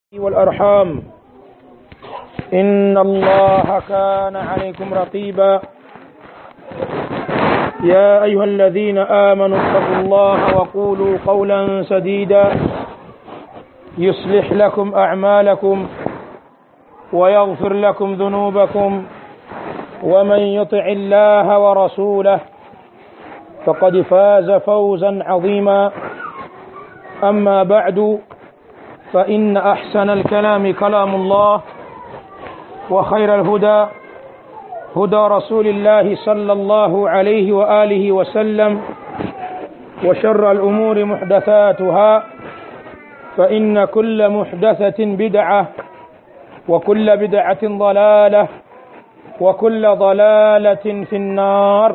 والأرحام إن الله كان عليكم رقيبا يا أيها الذين آمنوا اتقوا الله وقولوا قولا سديدا يصلح لكم أعمالكم ويغفر لكم ذنوبكم ومن يطع الله ورسوله فقد فاز فوزا عظيما أما بعد فإن أحسن الكلام كلام الله وخير الهدى هدى رسول الله صلى الله عليه وآله وسلم وشر الأمور محدثاتها فإن كل محدثة بدعة وكل بدعة ضلالة وكل ضلالة في النار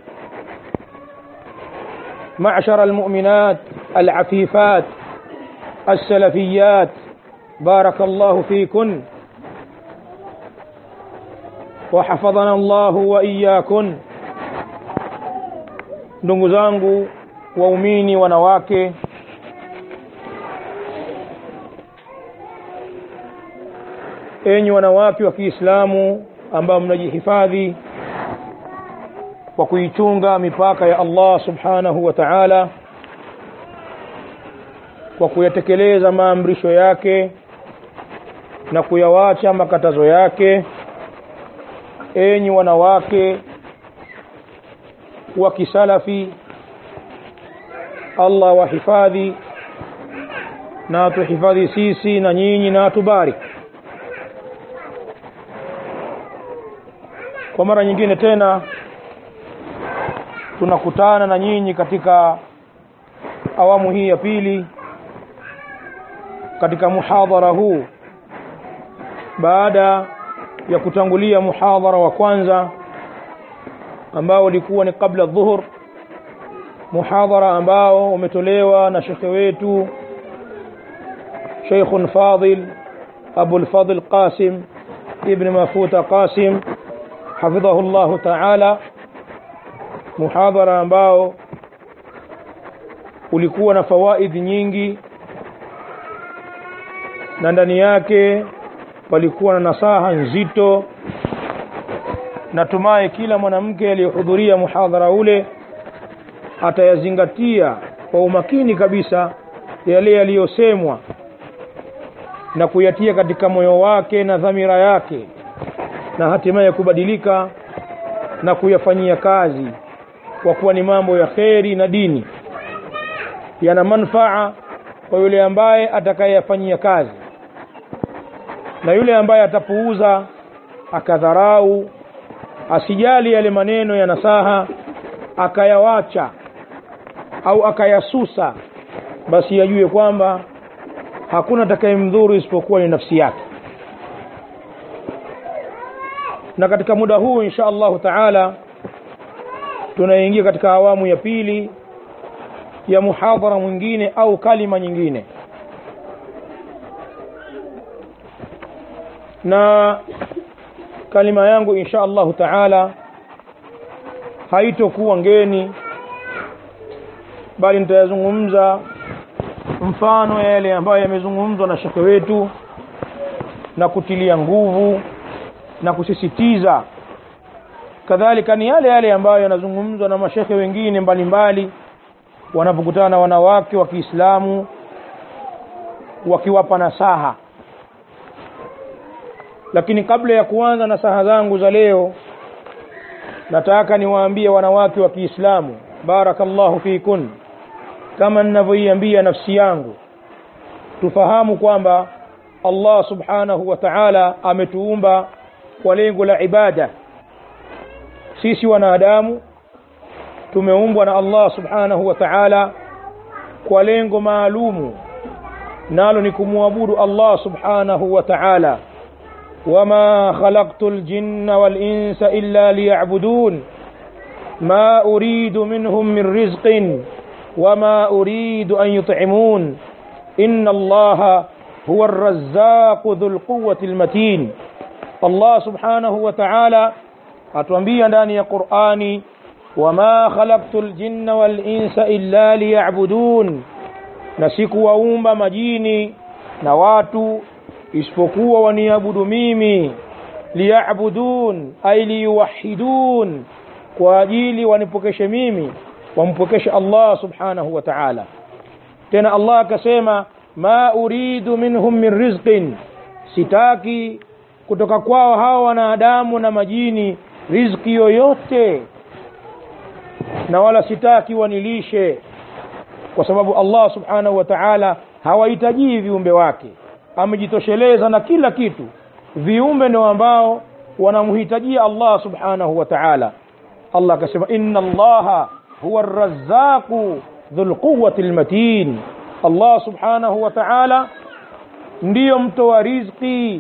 معشر المؤمنات العفيفات السلفيات بارك الله فيكن وحفظنا الله وإياكن ndugu zangu waumini wanawake enyi wanawake wa Kiislamu ambao mnajihifadhi kwa kuichunga mipaka ya Allah subhanahu wa ta'ala kwa kuyatekeleza maamrisho yake na kuyawacha makatazo yake enyi wanawake wa kisalafi Allah wahifadhi na atuhifadhi sisi na nyinyi na atubariki kwa mara nyingine tena tunakutana na nyinyi katika awamu hii ya pili katika muhadhara huu baada ya kutangulia muhadhara wa kwanza ambao ulikuwa ni kabla dhuhur muhadhara ambao umetolewa na shekhe wetu Sheikhun Fadil Abul Fadil Qasim Ibn Mafuta Qasim hafidhahu Allah Ta'ala muhadhara ambao ulikuwa na fawaidi nyingi na ndani yake palikuwa na nasaha nzito natumai kila mwanamke aliyehudhuria muhadhara ule atayazingatia kwa umakini kabisa yale yaliyosemwa na kuyatia katika moyo wake na dhamira yake na hatimaye kubadilika na kuyafanyia kazi kwa kuwa ni mambo ya kheri na dini yana manfaa kwa yule ambaye atakayeyafanyia kazi na yule ambaye atapuuza akadharau asijali yale maneno ya nasaha akayawacha au akayasusa basi yajue kwamba hakuna atakayemdhuru isipokuwa ni nafsi yake na katika muda huu insha Allahu taala tunaingia katika awamu ya pili ya muhadhara mwingine au kalima nyingine na kalima yangu insha Allahu taala haitokuwa ngeni bali nitayazungumza mfano yale ambayo yamezungumzwa na shekhe wetu na kutilia nguvu na kusisitiza kadhalika ni yale yale ambayo yanazungumzwa na mashekhe wengine mbalimbali wanapokutana na wanawake wa Kiislamu wakiwapa nasaha lakini kabla ya kuanza nasaha zangu za leo nataka niwaambie wanawake wa Kiislamu barakallahu fikun kama ninavyoiambia nafsi yangu tufahamu kwamba Allah subhanahu wa ta'ala ametuumba kwa lengo la ibada sisi wanadamu tumeumbwa na Allah subhanahu wa ta'ala kwa lengo maalumu nalo ni kumwabudu Allah subhanahu wa ta'ala وما خلقت الجن والإنس إلا ليعبدون ما أريد منهم من رزق وما أريد أن يطعمون إن الله هو الرزاق ذو القوة المتين الله سبحانه وتعالى أتوانبيا داني قرآني وما خلقت الجن والإنس إلا ليعبدون na sikuwaumba majini na watu isipokuwa waniabudu mimi liyabudun ay liyuwahidun kwa ajili wanipokeshe mimi wampokeshe Allah subhanahu wa ta'ala tena Allah akasema ma uridu minhum min rizqin sitaki kutoka kwao hawa wanadamu na majini riziki yoyote na wala sitaki wanilishe kwa sababu Allah subhanahu wa ta'ala hawahitaji viumbe wake amejitosheleza na kila kitu viumbe ndio ambao wanamhitajia Allah subhanahu wa ta'ala Allah akasema inna Allaha huwa ar-razzaqu dhul quwwati al-matin Allah subhanahu wa ta'ala ndiyo mtoa riziki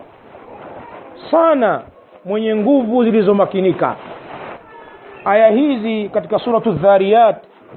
sana mwenye nguvu zilizomakinika aya hizi katika suratu dhariyat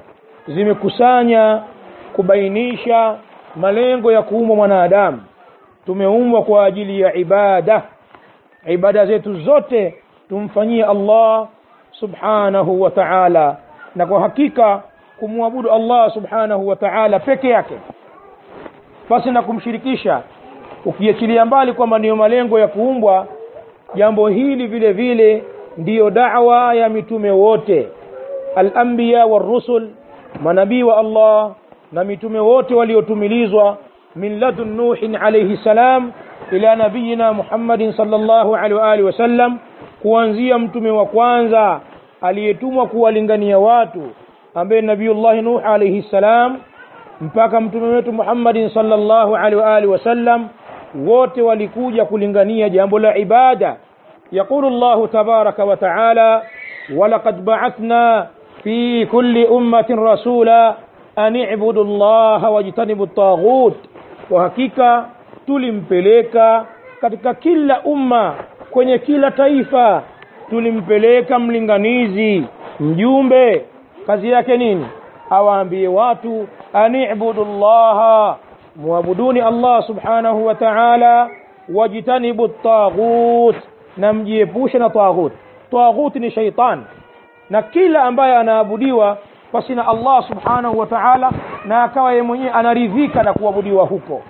zimekusanya kubainisha malengo ya kuumbwa mwanadamu tumeumbwa kwa ajili ya ibada ibada zetu zote tumfanyie Allah subhanahu wa ta'ala na kwa hakika kumwabudu Allah subhanahu wa ta'ala peke yake basi na kumshirikisha ukiachilia mbali kwamba ndiyo malengo ya kuumbwa jambo hili vile vile ndiyo da'wa ya mitume wote al-anbiya war-rusul manabii wa Allah na mitume wote waliotumilizwa min ladun nuhin alayhi salam ila nabiyina Muhammadin sallallahu alaihi wa alihi wasallam kuanzia mtume wa kwanza aliyetumwa kuwalingania watu ambaye nabiiullah nuh alayhi salam mpaka mtume wetu Muhammadin sallallahu alaihi wa alihi wasallam wote walikuja kulingania jambo la ibada يقول الله تبارك وتعالى ولقد بعثنا في كل أمة رسولا أن اعبدوا الله واجتنبوا الطاغوت وحقيقة tulimpeleka katika kila umma kwenye kila taifa tulimpeleka mlinganizi mjumbe kazi yake nini awaambie watu anibudu llaha muabuduni allah subhanahu wa ta'ala wajtanibu taghut na mjiepushe na taghut taghut ni shaitan na kila ambaye anaabudiwa basi na Allah subhanahu wa ta'ala na akawa yeye mwenyewe anaridhika na kuabudiwa huko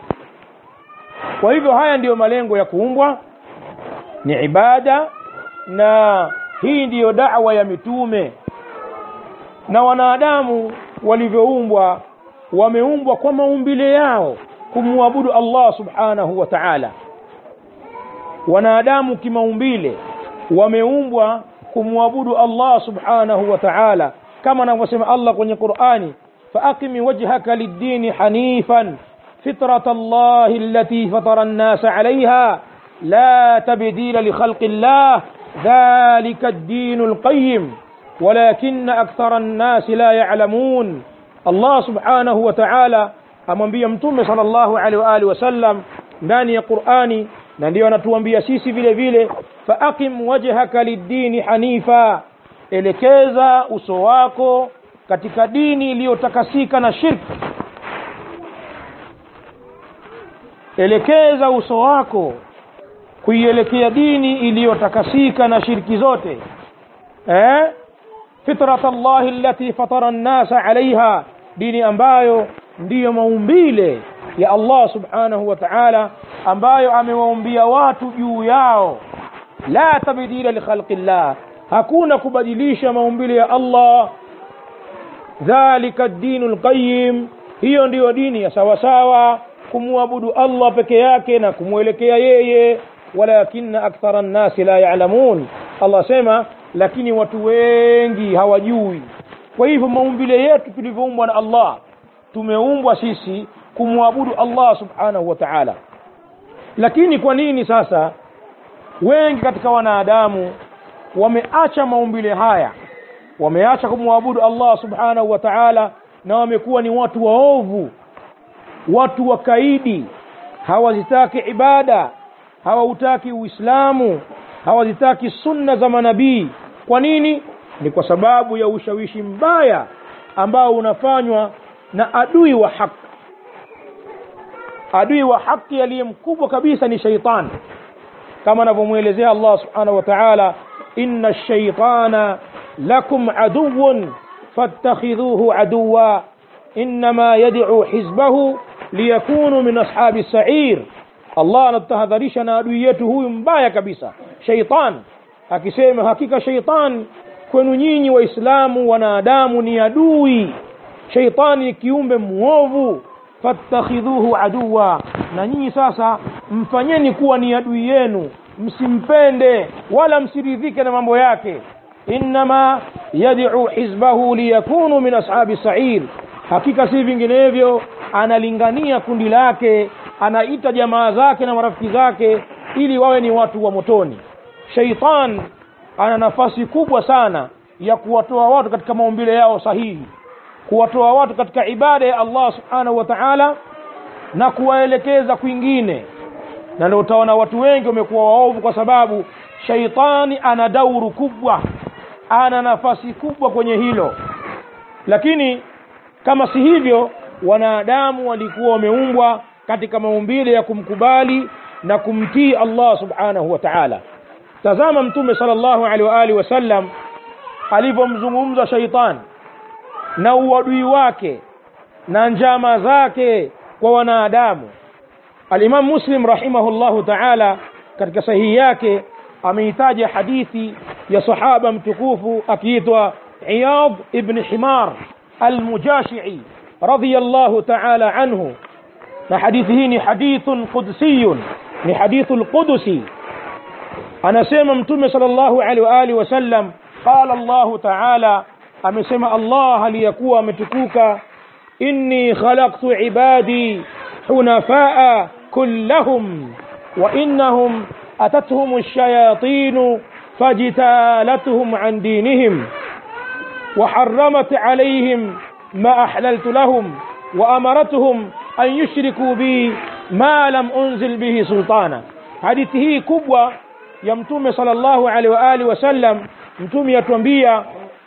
kwa hivyo haya ndiyo malengo ya kuumbwa ni ibada na hii ndiyo da'wa ya mitume na wanadamu walivyoumbwa wameumbwa kwa maumbile yao kumwabudu Allah subhanahu wa ta'ala wanadamu kimaumbile wameumbwa kumwabudu Allah subhanahu wa ta'ala kama anavyosema Allah kwenye Qur'ani faaqimi wajhaka lid-dini hanifan فطرة الله التي فطر الناس عليها لا تبديل لخلق الله ذلك الدين القيم ولكن أكثر الناس لا يعلمون الله سبحانه وتعالى amwambia mtume sallallahu alaihi wa alihi wasallam ndani ya Qur'ani na ndio anatuambia sisi vile vile faaqim wajhaka lid-dini hanifa elekeza uso wako katika dini iliyotakasika na shirki elekeza uso wako kuielekea dini iliyotakasika na shirki zote eh fitrat Allah allati fatara an-nasa alaiha dini ambayo ndiyo maumbile ya Allah subhanahu wa ta'ala ambayo amewaumbia watu juu yao la tabdila li khalqillah hakuna kubadilisha maumbile ya Allah dhalika ad-dinu al-qayyim hiyo ndiyo dini ya sawa sawa kumwabudu Allah peke yake na kumwelekea yeye walakinna akthara an-nasi la ya'lamun Allah sema lakini watu wengi hawajui kwa hivyo maumbile yetu tulivyoumbwa na Allah tumeumbwa sisi kumwabudu Allah subhanahu wa ta'ala lakini kwa nini sasa wengi katika wanadamu wameacha maumbile haya wameacha kumwabudu Allah subhanahu wa ta'ala na wamekuwa ni watu waovu watu wakaidi hawazitaki ibada hawautaki uislamu hawazitaki sunna za manabii kwa nini ni kwa sababu ya ushawishi mbaya ambao unafanywa na adui wa haki adui wa haki aliye mkubwa kabisa ni shaitan kama anavyomwelezea Allah subhanahu wa ta'ala inna ash-shaytana lakum aduwwun fattakhidhuhu aduwwa inma yad'u hizbahu liyakunu min ashabi as-sa'ir allah anatutahadharisha na adui yetu huyu mbaya kabisa sheitan akisema hakika sheitan kwenu nyinyi waislamu wanadamu ni adui sheitani ni kiumbe mwovu fattakhidhuhu aduwa na nyinyi sasa mfanyeni kuwa ni adui yenu msimpende wala msiridhike na mambo yake innama yad'u hizbahu liyakunu min ashabi sa'ir hakika si vinginevyo analingania kundi lake anaita jamaa zake na marafiki zake ili wawe ni watu wa motoni sheitan ana nafasi kubwa sana ya kuwatoa watu katika maumbile yao sahihi kuwatoa watu katika ibada ya Allah subhanahu wa ta'ala na kuwaelekeza kwingine na ndio utaona watu wengi wamekuwa waovu kwa sababu shaitani ana dauru kubwa ana nafasi kubwa kwenye hilo lakini kama si hivyo wanadamu walikuwa wameumbwa katika maumbile ya kumkubali na kumtii Allah subhanahu wa ta'ala tazama mtume sallallahu alaihi wa alihi wasallam alivyomzungumza shaitani na uadui wake na njama zake kwa wanadamu Al-Imam Muslim rahimahullahu ta'ala katika sahihi yake ameitaja hadithi ya sahaba mtukufu akiitwa Iyad ibn Himar al-Mujashi'i radiyallahu ta'ala anhu na hadithi hii ni hadithun qudsiyun ni hadithul qudusi anasema mtume sallallahu alaihi wa alihi wasallam qala Allah ta'ala amesema Allah aliyakuwa ametukuka inni khalaqtu ibadi hunafaa kullahum wa innahum atatuhum ash-shayatin fajtalatuhum an dinihim وحرمت عليهم ما أحللت لهم وأمرتهم أن يشركوا بي ما لم أنزل به سلطانا حديثه كبوة يمتوم صلى الله عليه وآله وسلم متوم يتوانبيا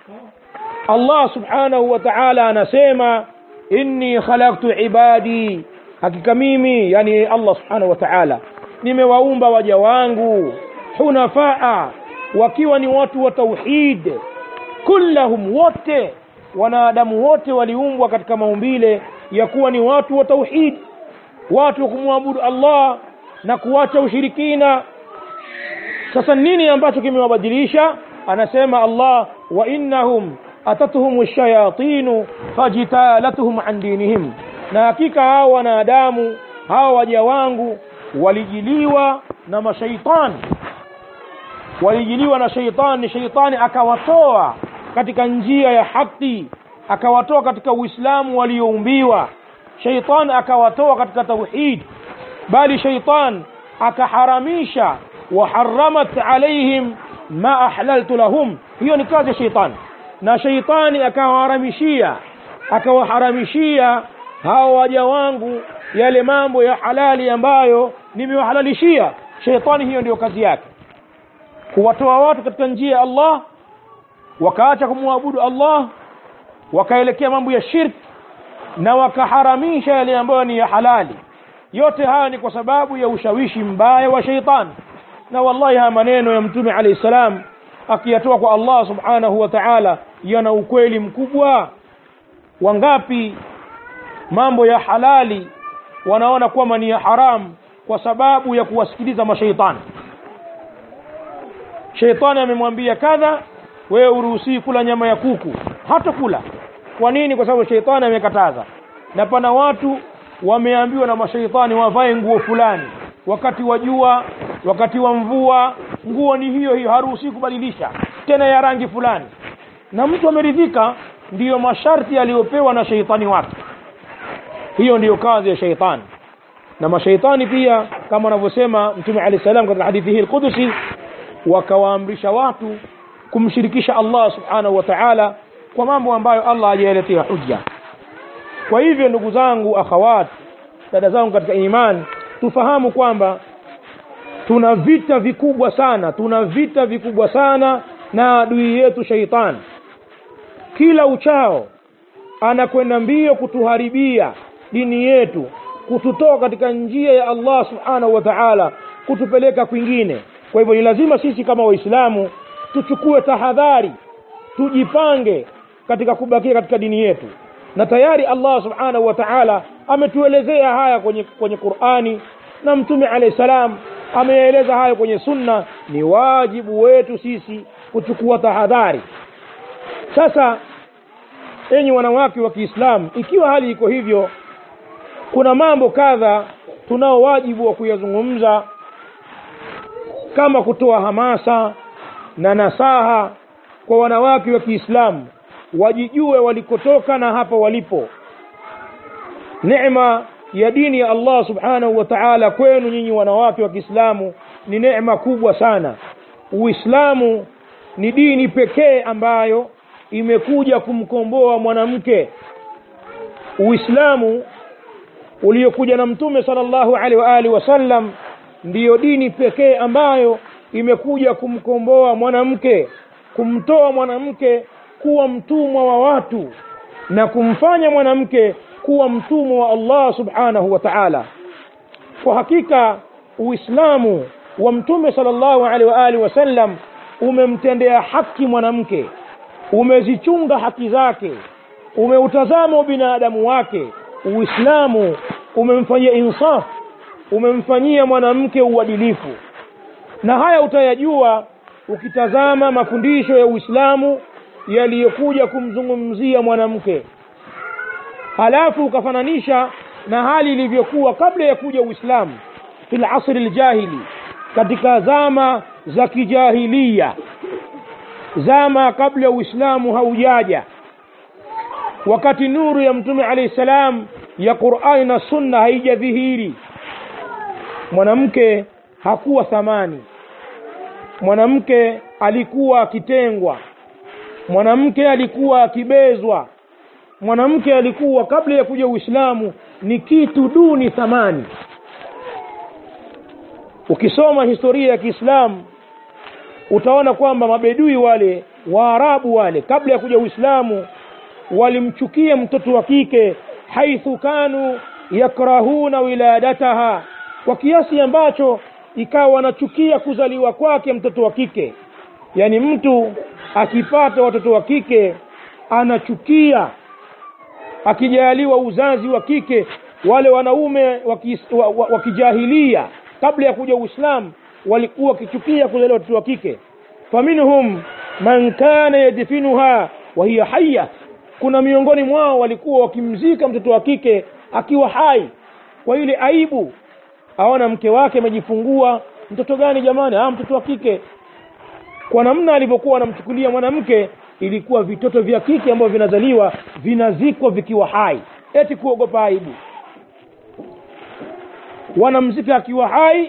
Allah subhanahu wa ta'ala anasema inni khalaqtu ibadi hakika mimi yani Allah subhanahu wa ta'ala nimewaumba waja wangu hunafaa wakiwa ni watu wa tauhid kullahum wote wanadamu wote waliumbwa katika maumbile ya kuwa ni watu wa tauhid watu wa kumwabudu Allah na kuacha ushirikina sasa nini ambacho kimewabadilisha anasema Allah wa innahum atatuhum ash-shayatin fajtalatuhum an dinihim na hakika hao wanadamu hao waja wangu walijiliwa na mashaitani walijiliwa na shaitani shaitani akawatoa katika njia ya haki akawatoa katika uislamu walioumbiwa shaitani akawatoa katika tauhid bali shaitan akaharamisha waharamat alaihim ma ahlaltu lahum hiyo ni kazi ya shaitani na shaitani akawaharamishia akawaharamishia hao waja wangu yale mambo ya halali ambayo nimewahalalishia shaitani hiyo ndiyo kazi yake kuwatoa watu katika njia ya Allah wakaacha kumwabudu Allah wakaelekea mambo ya shirk na wakaharamisha yale ambayo ni ya halali yote haya ni kwa sababu ya ushawishi mbaya wa shaitani na wallahi haya maneno ya mtume alayhi salam akiyatoa kwa Allah subhanahu wa ta'ala yana ukweli mkubwa wangapi mambo ya halali wanaona kwamba ni ya haramu kwa sababu ya kuwasikiliza mashaitani sheitani amemwambia kadha wewe uruhusii kula nyama ya kuku hata kula kwa nini kwa sababu sheitani amekataza na pana watu wameambiwa na mashaitani wavae nguo fulani wakati wa jua wakati wa mvua nguo ni hiyo hiyo haruhusi kubadilisha tena ya rangi fulani na mtu ameridhika ndiyo masharti aliyopewa na sheitani wake hiyo ndiyo kazi ya sheitani na mashaitani pia kama anavyosema mtume alayhi salam katika hadithi hii al-Qudusi wakawaamrisha watu kumshirikisha Allah subhanahu wa ta'ala kwa mambo ambayo Allah hajayaletea hujja kwa hivyo ndugu zangu akhawat dada zangu katika imani tufahamu kwamba tuna vita vikubwa sana tuna vita vikubwa sana na adui yetu shaitani kila uchao anakwenda mbio kutuharibia dini yetu kututoa katika njia ya Allah subhanahu wa ta'ala kutupeleka kwingine kwa hivyo ni lazima sisi kama waislamu tuchukue tahadhari tujipange katika kubakia katika dini yetu na tayari Allah subhanahu wa ta'ala ametuelezea haya kwenye kwenye Qur'ani na mtume alayhi salam ameeleza hayo kwenye sunna ni wajibu wetu sisi kuchukua tahadhari sasa enyi wanawake wa Kiislamu ikiwa hali iko hivyo kuna mambo kadha tunao wajibu wa kuyazungumza kama kutoa hamasa na nasaha kwa wanawake wa Kiislamu wajijue walikotoka na hapa walipo neema ya dini ya Allah subhanahu wa ta'ala kwenu nyinyi wanawake wa Kiislamu ni neema kubwa sana Uislamu ni dini pekee ambayo imekuja kumkomboa mwanamke Uislamu uliokuja na Mtume sallallahu alaihi wa alihi wasallam ndiyo dini pekee ambayo imekuja kumkomboa mwanamke kumtoa mwanamke kuwa mtumwa wa watu na kumfanya mwanamke kuwa mtumwa wa Allah subhanahu wa ta'ala kwa hakika uislamu wa mtume sallallahu alaihi wa alihi wasallam umemtendea haki mwanamke umezichunga haki zake umeutazama binadamu wake uislamu umemfanyia insaf umemfanyia mwanamke uadilifu na haya utayajua ukitazama mafundisho ya Uislamu yaliyokuja kumzungumzia mwanamke halafu ukafananisha na hali ilivyokuwa kabla ya kuja Uislamu fil asri aljahili katika zama za kijahilia zama kabla ya Uislamu haujaja wakati nuru ya mtume alayhi salam ya Qur'ani na Sunna haijadhihiri mwanamke hakuwa thamani mwanamke alikuwa akitengwa mwanamke alikuwa akibezwa mwanamke alikuwa kabla ya kuja Uislamu ni kitu duni thamani ukisoma historia ya Kiislamu utaona kwamba mabedui wale waarabu wale kabla ya kuja Uislamu walimchukia mtoto wa kike haithu kanu yakrahuna wiladataha kwa kiasi ambacho ikawa wanachukia kuzaliwa kwake mtoto wa kike yaani mtu akipata watoto wa kike anachukia akijaliwa uzazi wa kike wale wanaume wa kijahilia kabla ya kuja Uislamu walikuwa wakichukia kuzaliwa watoto wa kike faminhum man kana yadfinuha wa hiya hayya kuna miongoni mwao walikuwa wakimzika mtoto wa kike akiwa hai kwa ile aibu aona mke wake amejifungua mtoto gani jamani ah mtoto wa kike kwa namna alivyokuwa anamchukulia mwanamke ilikuwa vitoto vya kike ambavyo vinazaliwa vinazikwa vikiwa hai eti kuogopa aibu wanamzika akiwa hai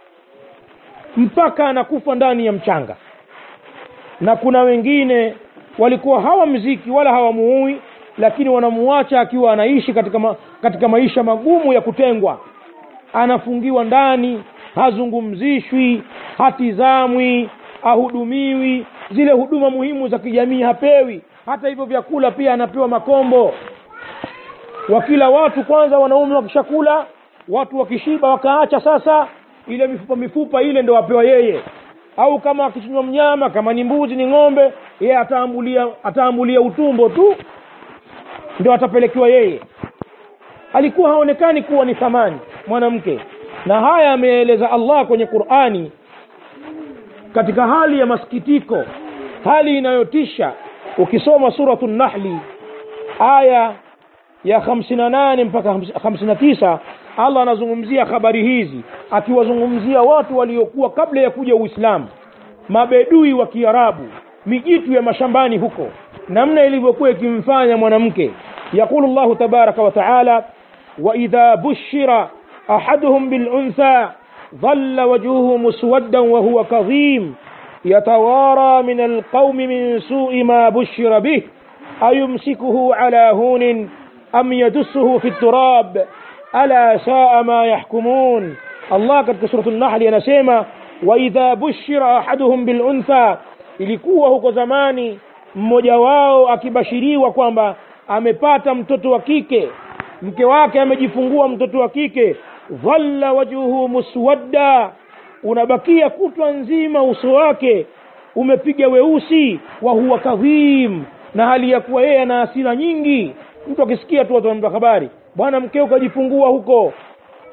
mpaka anakufa ndani ya mchanga na kuna wengine walikuwa hawamziki wala hawamuui lakini wanamuacha akiwa anaishi katika, ma, katika maisha magumu ya kutengwa anafungiwa ndani hazungumzishwi hatizamwi ahudumiwi zile huduma muhimu za kijamii hapewi hata hivyo vyakula pia anapewa makombo wakila watu kwanza wanaume wakishakula watu wakishiba wakaacha sasa ile mifupa mifupa ile ndo wapewa yeye au kama akichinjwa mnyama kama ni mbuzi ni ng'ombe yeye ataambulia ataambulia utumbo tu ndio atapelekewa yeye alikuwa haonekani kuwa ni thamani mwanamke na haya ameeleza Allah kwenye Qur'ani katika hali ya masikitiko hali inayotisha ukisoma suratul nahli aya ya 58 mpaka 59 Allah anazungumzia habari hizi akiwazungumzia watu waliokuwa kabla ya kuja Uislamu mabedui wa Kiarabu mijitu ya mashambani huko namna ilivyokuwa ikimfanya mwanamke yakulu Allahu tabaraka wa taala wa idha bushira ahaduhum bil untha dhalla wajhuhu muswaddan wa huwa kadhim يتوارى من القوم من سوء ما بشر به أيمسكه على هون أم يدسه في التراب ألا ساء ما يحكمون الله قد سورة النحل ينسيما وإذا بشر أحدهم بالأنثى ilikuwa huko zamani mmoja wao akibashiriwa kwamba amepata mtoto wa kike mke wake amejifungua mtoto wa kike dhalla wajhuhu muswadda unabakia kutwa nzima uso wake umepiga weusi wa huwa kadhim na hali ya kuwa yeye ana hasira nyingi mtu akisikia tu watu wanampa habari bwana mkeo kajifungua huko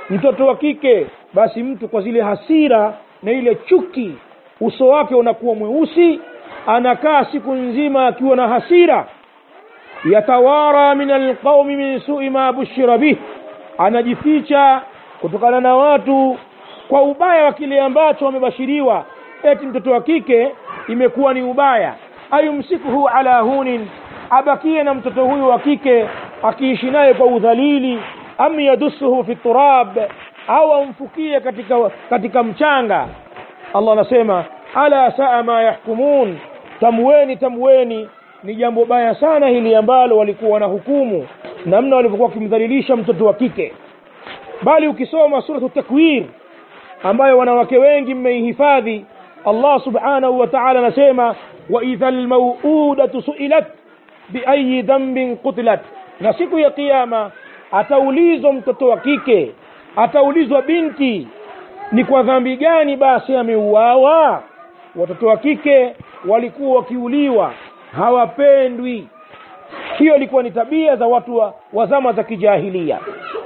mtoto wa kike basi mtu kwa zile hasira na ile chuki uso wake unakuwa mweusi anakaa siku nzima akiwa na hasira yatawara min alqaumi min sui ma bushira bih anajificha kutokana na watu kwa ubaya wa kile ambacho wamebashiriwa eti mtoto wa kike imekuwa ni ubaya ayumsikuhu ala hunin abakie na mtoto huyu wa kike akiishi naye kwa udhalili am yadusuhu fi turab au amfukie katika, katika mchanga allah anasema ala saa ma yahkumun tamweni tamweni ni jambo baya sana hili ambalo walikuwa wanahukumu namna walivyokuwa wakimdhalilisha mtoto wa kike bali ukisoma suratu takwir ambayo wanawake wengi mmeihifadhi allah subhanahu wa taala anasema waidha lmauudatu suilat biayi dhambin qutilat na siku ya kiama ataulizwa mtoto wa kike ataulizwa binti ni kwa dhambi gani basi ameuawa watoto wa kike walikuwa wakiuliwa hawapendwi hiyo ilikuwa ni tabia za watu wa, wa zama za kijahilia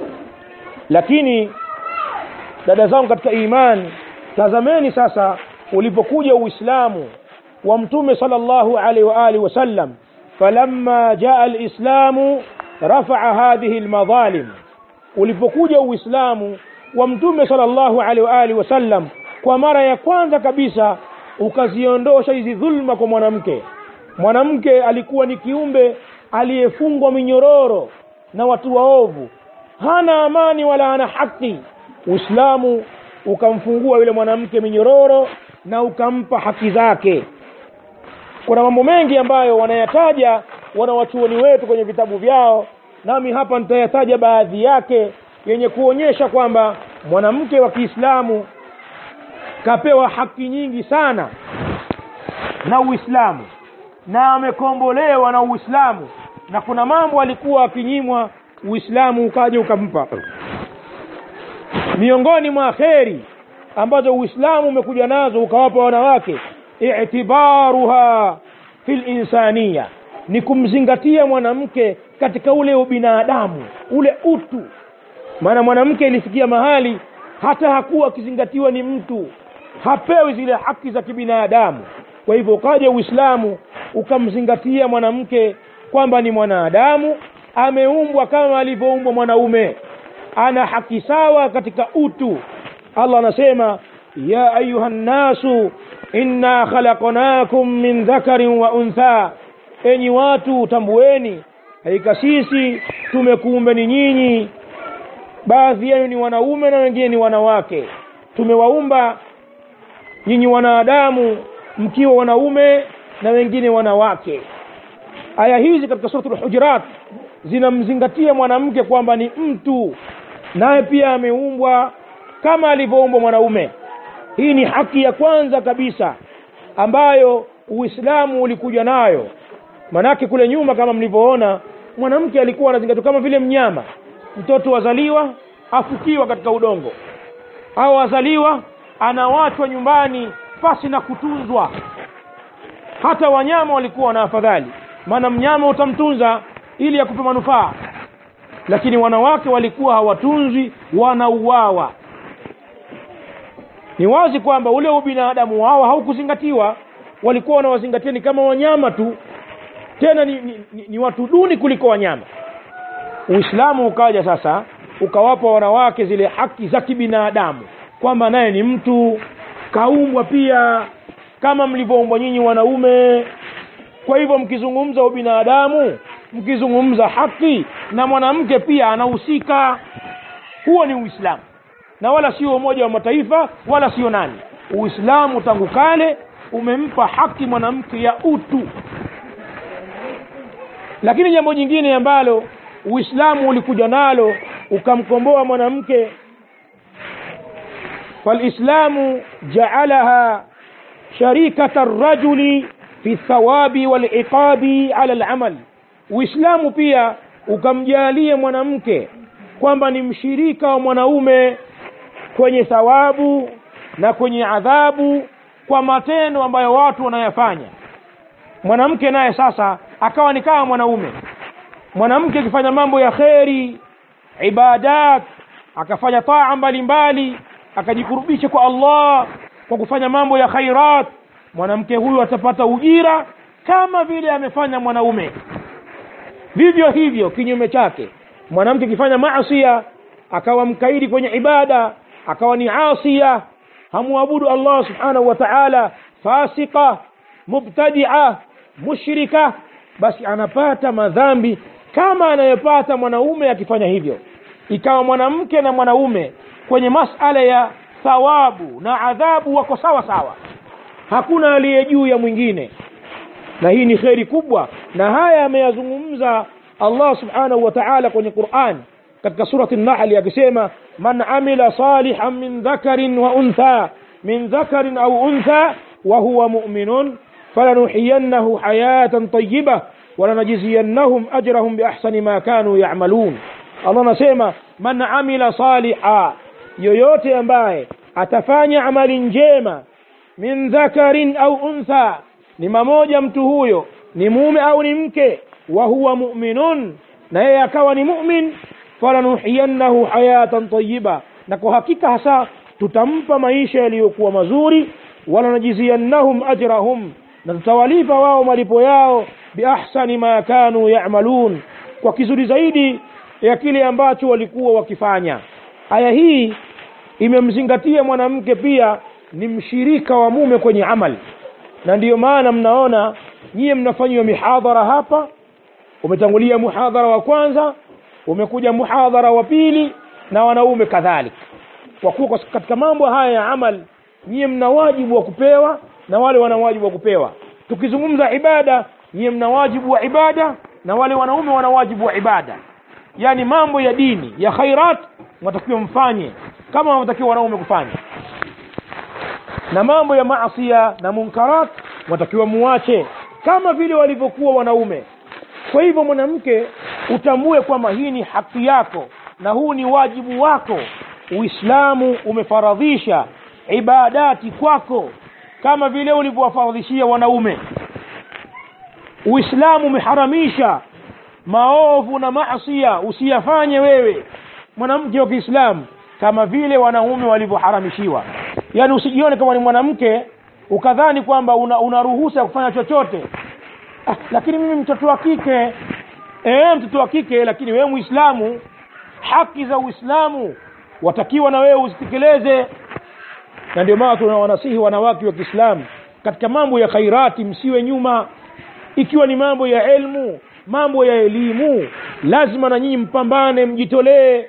lakini dada zangu katika imani tazameni sasa ulipokuja uislamu wa mtume sala llahu alaihi wa alihi wasallam falamma jaa lislamu rafaa hadhihi lmadhalim ulipokuja uislamu wa mtume sala llahu alaihi wa alihi wasallam kwa mara ya kwanza kabisa ukaziondosha hizi dhulma kwa mwanamke mwanamke alikuwa ni kiumbe aliyefungwa minyororo na watu waovu hana amani wala hana haki uislamu ukamfungua yule mwanamke minyororo na ukampa haki zake kuna mambo mengi ambayo wanayataja wanawachuoni wetu kwenye vitabu vyao nami hapa nitayataja baadhi yake yenye kuonyesha kwamba mwanamke wa kiislamu kapewa haki nyingi sana na uislamu na amekombolewa na uislamu na kuna mambo alikuwa akinyimwa uislamu ukaja ukampa miongoni mwa kheri ambazo uislamu umekuja nazo ukawapa wanawake itibaruha fi linsania ni kumzingatia mwanamke katika ule ubinadamu ule utu maana mwanamke ilifikia mahali hata hakuwa akizingatiwa ni mtu hapewi zile haki za kibinadamu kwa hivyo ukaja uislamu ukamzingatia mwanamke kwamba ni mwanadamu ameumbwa kama alivyoumbwa mwanaume ana haki sawa katika utu allah anasema ya ayuha nnasu inna khalaqnakum min dhakarin wa untha enyi watu tambueni hakika sisi tumekuumbeni nyinyi baadhi yenu ni wanaume na wengine ni wanawake tumewaumba nyinyi wanadamu mkiwa wanaume na wengine wanawake aya hizi katika suratul hujurat zinamzingatia mwanamke kwamba ni mtu naye pia ameumbwa kama alivyoumbwa mwanaume hii ni haki ya kwanza kabisa ambayo uislamu ulikuja nayo manake kule nyuma kama mlivyoona mwanamke alikuwa anazingatiwa kama vile mnyama mtoto wazaliwa afukiwa katika udongo au azaliwa anawachwa nyumbani pasi na kutunzwa hata wanyama walikuwa na afadhali maana mnyama utamtunza ili akupe manufaa lakini wanawake walikuwa hawatunzwi wanauawa ni wazi kwamba ule ubinadamu wao haukuzingatiwa walikuwa wanawazingatia ni kama wanyama tu tena ni, ni, ni, ni watu duni kuliko wanyama uislamu ukaja sasa ukawapa wanawake zile haki za kibinadamu kwamba naye ni mtu kaumbwa pia kama mlivyoumbwa nyinyi wanaume kwa hivyo mkizungumza ubinadamu mkizungumza haki na mwanamke pia anahusika huo ni uislamu na wala sio umoja wa mataifa wala sio nani uislamu tangu kale umempa haki mwanamke ya utu lakini jambo jingine ambalo uislamu ulikuja nalo ukamkomboa mwanamke falislamu jaalaha sharikata rajuli fi thawabi waliqabi ala lamal uislamu pia ukamjalia mwanamke kwamba ni mshirika wa mwanaume kwenye thawabu na kwenye adhabu kwa matendo ambayo watu wanayafanya mwanamke naye sasa akawa ni kama mwanaume mwanamke akifanya mambo ya kheri ibadat akafanya taa mbalimbali akajikurubisha kwa allah kwa kufanya mambo ya khairat mwanamke huyu atapata ujira kama vile amefanya mwanaume vivyo hivyo kinyume chake mwanamke akifanya maasia akawa mkaidi kwenye ibada akawa ni asia hamwabudu allah subhanahu wa taala fasika mubtadia mushrika basi anapata madhambi kama anayopata mwanaume akifanya hivyo ikawa mwanamke na mwanaume kwenye masala ya thawabu na adhabu wako sawa sawa hakuna aliye juu ya mwingine na hii ni kheri kubwa na haya ameyazungumza allah subhanahu wa taala kwenye quran katika surati nahli akisema man amila salihan min dhakarin wa untha min dhakarin au untha wa huwa muminun falanuhiyannahu hayatan tayiba walanajziyannahum ajrahum biahsani ma kanu yamalun allah anasema man amila saliha yoyote ambaye atafanya amali njema min dhakarin au untha ni mamoja mtu huyo ni mume au ni mke wa huwa muminun na yeye akawa ni mumin falanuhiyannahu hayatan tayiba na kwa hakika hasa tutampa maisha yaliyokuwa mazuri walanajziyannahum ajrahum na tutawalipa wao malipo yao biahsani ma kanu yamalun kwa kizuri zaidi ya kile ambacho walikuwa wakifanya aya hii imemzingatia mwanamke pia ni mshirika wa mume kwenye amali na ndiyo maana mnaona nyiye mnafanyiwa mihadhara hapa umetangulia muhadhara wa kwanza umekuja muhadhara wa pili na wanaume kadhalika kwa kuwa katika mambo haya ya amal nyiye mna wajibu wa kupewa na wale wana wajibu wa kupewa tukizungumza ibada nyiye mna wajibu wa ibada na wale wanaume wana wajibu wa ibada yaani mambo ya dini ya khairat mwatakiwa mfanye kama wanatakiwa wanaume kufanya na mambo ya maasia na munkarat watakiwa muache kama vile walivyokuwa wanaume kwa hivyo mwanamke utambue kwamba hii ni haki yako na huu ni wajibu wako uislamu umefaradhisha ibadati kwako kama vile ulivyowafaradhishia wanaume uislamu umeharamisha maovu na maasia usiyafanye wewe mwanamke wa kiislamu kama vile wanaume walivyoharamishiwa yaani usijione kama ni mwanamke ukadhani kwamba una, una ruhusa ya kufanya chochote ah, lakini mimi mtoto wa kike e, mtoto wa kike lakini wewe muislamu haki za uislamu watakiwa na wewe uzitekeleze na ndio maana tunawanasihi wanawake wa kiislamu katika mambo ya khairati msiwe nyuma ikiwa ni mambo ya elmu mambo ya elimu lazima na nyinyi mpambane mjitolee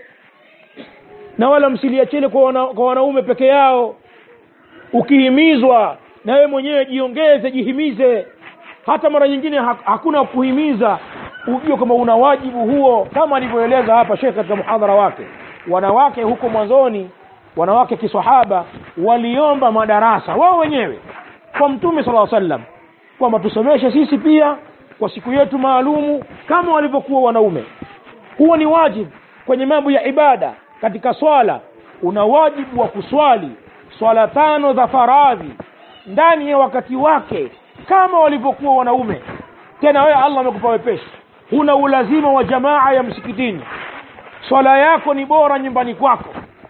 na wala msiliachele kwa, wana, kwa wanaume peke yao ukihimizwa na wewe mwenyewe jiongeze jihimize hata mara nyingine ha, hakuna kuhimiza ujue kwamba una wajibu huo kama alivyoeleza hapa shekh katika muhadhara wake wanawake huko mwanzoni wanawake kisahaba waliomba madarasa wao wenyewe kwa mtume sala sallam kwamba tusomeshe sisi pia kwa siku yetu maalumu kama walivyokuwa wanaume huo ni wajibu kwenye mambo ya ibada katika swala una wajibu wa kuswali swala tano za faradhi ndani ya wakati wake kama walivyokuwa wanaume tena wewe allah amekupa wepesi huna ulazima wa jamaa ya msikitini swala yako ni bora nyumbani kwako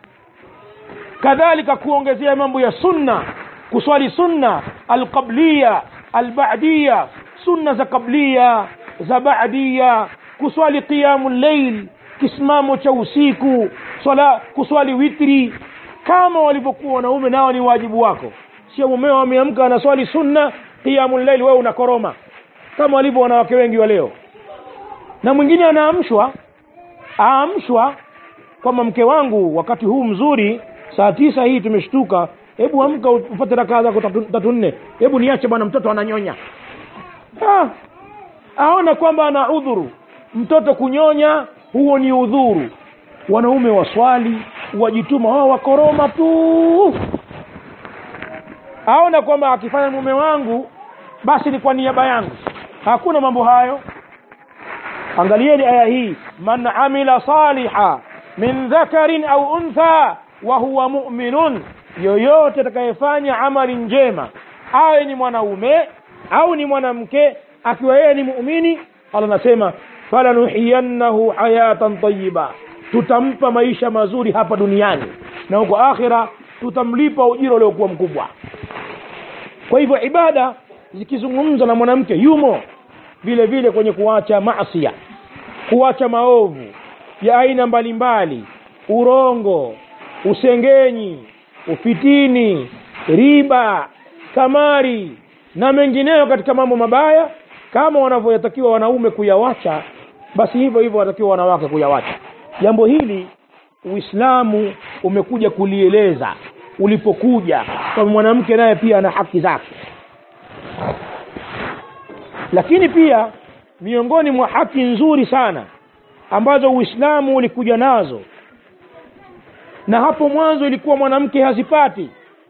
kadhalika kuongezea mambo ya sunna kuswali sunna alqabliya albadiya sunna za qablia za badia kuswali qiyamu llail kisimamo cha usiku swala kuswali witri kama walivyokuwa wanaume nao ni wajibu wako sio mumeo ameamka anaswali sunna qiyamu llail wewe unakoroma kama walivyo wanawake wengi wa leo na mwingine anaamshwa aamshwa kwamba mke wangu wakati huu mzuri saa tisa hii tumeshtuka hebu amka upate rakaa zako tatu, tatu nne hebu niache bwana mtoto ananyonya ah, aona kwamba ana udhuru mtoto kunyonya huo ni udhuru wanaume waswali wajituma wao wakoroma tu aona kwamba akifanya mume wangu basi ni kwa niaba yangu hakuna mambo hayo angalieni aya hii man amila saliha min dhakarin au untha wa huwa muminun yoyote atakayefanya amali njema awe ni mwanaume au ni mwanamke akiwa yeye ni muumini allah anasema falanuhiyannahu hayatan tayiba tutampa maisha mazuri hapa duniani na huko akhira tutamlipa ujira uliokuwa mkubwa kwa hivyo ibada zikizungumza na mwanamke yumo vile vile kwenye kuacha masia kuacha maovu ya aina mbalimbali urongo usengenyi ufitini riba kamari na mengineyo katika mambo mabaya kama wanavyotakiwa wanaume kuyawacha basi hivyo hivyo wanatakiwa wanawake kuyawacha jambo hili uislamu umekuja kulieleza ulipokuja kwa mwanamke naye pia ana haki zake lakini pia miongoni mwa haki nzuri sana ambazo uislamu ulikuja nazo na hapo mwanzo ilikuwa mwanamke hazipati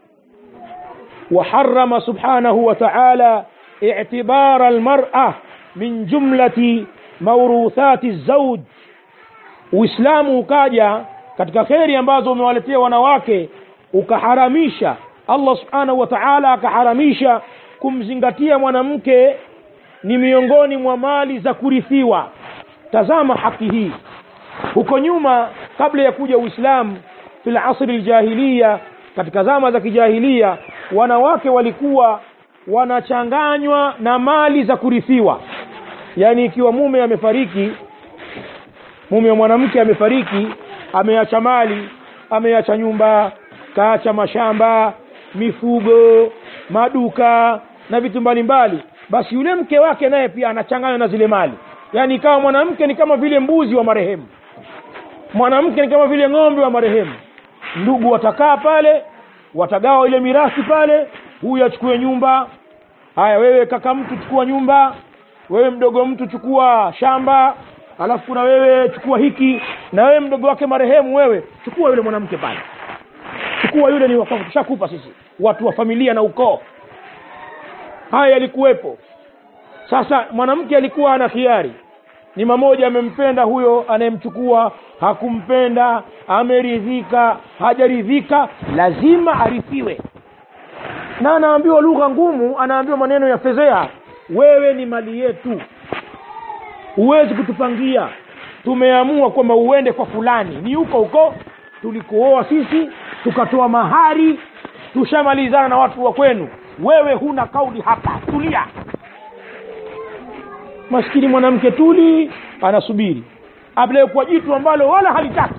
وحرم سبحانه وتعالى اعتبار المرأة من جملة موروثات الزوج uislamu ukaja katika kheri ambazo umewaletea wanawake ukaharamisha allah subhanahu wa taala akaharamisha kumzingatia mwanamke ni miongoni mwa mali za kurithiwa tazama haki hii huko nyuma kabla ya kuja uislamu fi lasri ljahiliya katika zama za kijahilia wanawake walikuwa wanachanganywa na mali za kurithiwa yaani ikiwa mume amefariki mume wa mwanamke amefariki ameacha mali ameacha nyumba kaacha mashamba mifugo maduka na vitu mbalimbali basi yule mke wake naye pia anachanganywa na zile mali yaani ikawa mwanamke ni kama vile mbuzi wa marehemu mwanamke ni kama vile ng'ombe wa marehemu ndugu watakaa pale watagawa ile mirathi pale huyu achukue nyumba haya wewe kaka mtu chukua nyumba wewe mdogo mtu chukua shamba alafu kuna wewe chukua hiki na wewe mdogo wake marehemu wewe chukua yule mwanamke pale chukua yule ni wakwako tushakupa sisi watu wa familia na ukoo haya yalikuwepo sasa mwanamke alikuwa ana khiari ni mamoja amempenda huyo anayemchukua hakumpenda ameridhika hajaridhika lazima arithiwe na anaambiwa lugha ngumu anaambiwa maneno ya fezea wewe ni mali yetu huwezi kutupangia tumeamua kwamba uende kwa fulani ni huko huko tulikuoa sisi tukatoa mahari tushamalizana na watu wa kwenu wewe huna kauli hapa tulia maskini mwanamke tuli anasubiri apelekwa jitu ambalo wala halitaki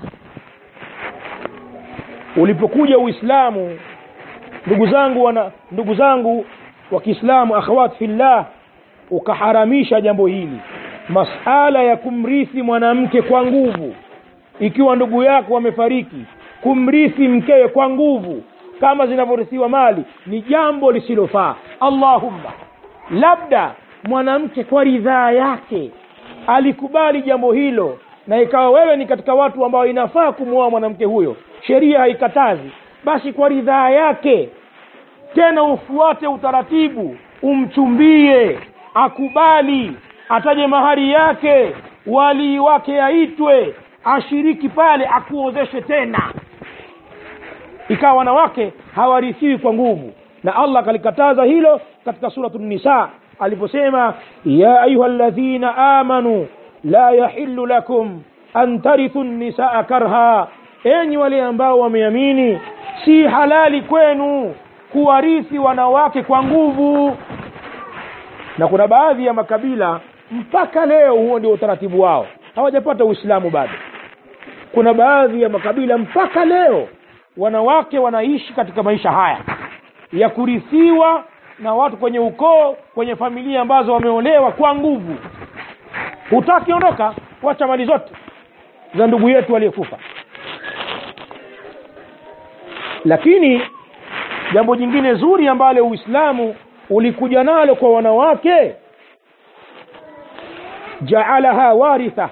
ulipokuja uislamu ndugu zangu wana ndugu zangu wa kiislamu akhawat fillah ukaharamisha jambo hili masala ya kumrithi mwanamke kwa nguvu ikiwa ndugu yako wamefariki kumrithi mkewe kwa nguvu kama zinavyorithiwa mali ni jambo lisilofaa allahumma labda mwanamke kwa ridhaa yake alikubali jambo hilo na ikawa wewe ni katika watu ambao inafaa kumwoa mwanamke huyo sheria haikatazi basi kwa ridhaa yake tena ufuate utaratibu umchumbie akubali ataje mahari yake walii wake aitwe ashiriki pale akuozeshe tena ikawa wanawake hawarithiwi kwa nguvu na allah akalikataza hilo katika suratu nisa aliposema ya ayuha ladhina amanu la yahillu lakum an tarithu nisaa karha enyi wale ambao wameamini si halali kwenu kuwarithi wanawake kwa nguvu na kuna baadhi ya makabila mpaka leo huo ndio utaratibu wao hawajapata uislamu bado kuna baadhi ya makabila mpaka leo wanawake wanaishi katika maisha haya ya kurithiwa na watu kwenye ukoo kwenye familia ambazo wameolewa kwa nguvu hutaki ondoka wacha mali zote za ndugu yetu aliyekufa lakini jambo jingine zuri ambalo uislamu ulikuja nalo kwa wanawake jaalaha waritha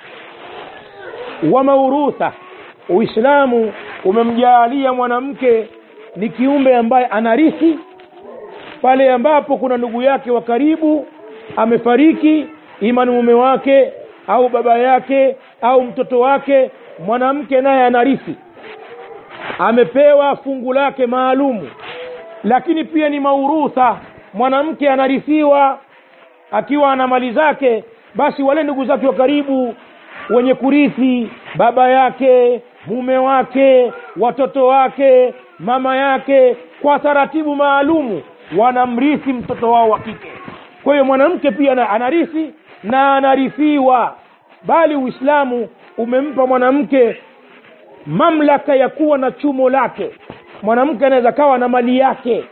wa maurutha uislamu umemjaalia mwanamke ni kiumbe ambaye anarithi pale ambapo kuna ndugu yake wa karibu amefariki ima ni mume wake au baba yake au mtoto wake mwanamke naye anarithi amepewa fungu lake maalumu lakini pia ni maurutha mwanamke anarithiwa akiwa ana mali zake basi wale ndugu zake wa karibu wenye kurithi baba yake mume wake watoto wake mama yake kwa taratibu maalumu wanamrithi mtoto wao wa kike kwa hiyo mwanamke pia ana- anarithi na anarithiwa bali uislamu umempa mwanamke mamlaka ya kuwa na chumo lake mwanamke anaweza kawa na mali yake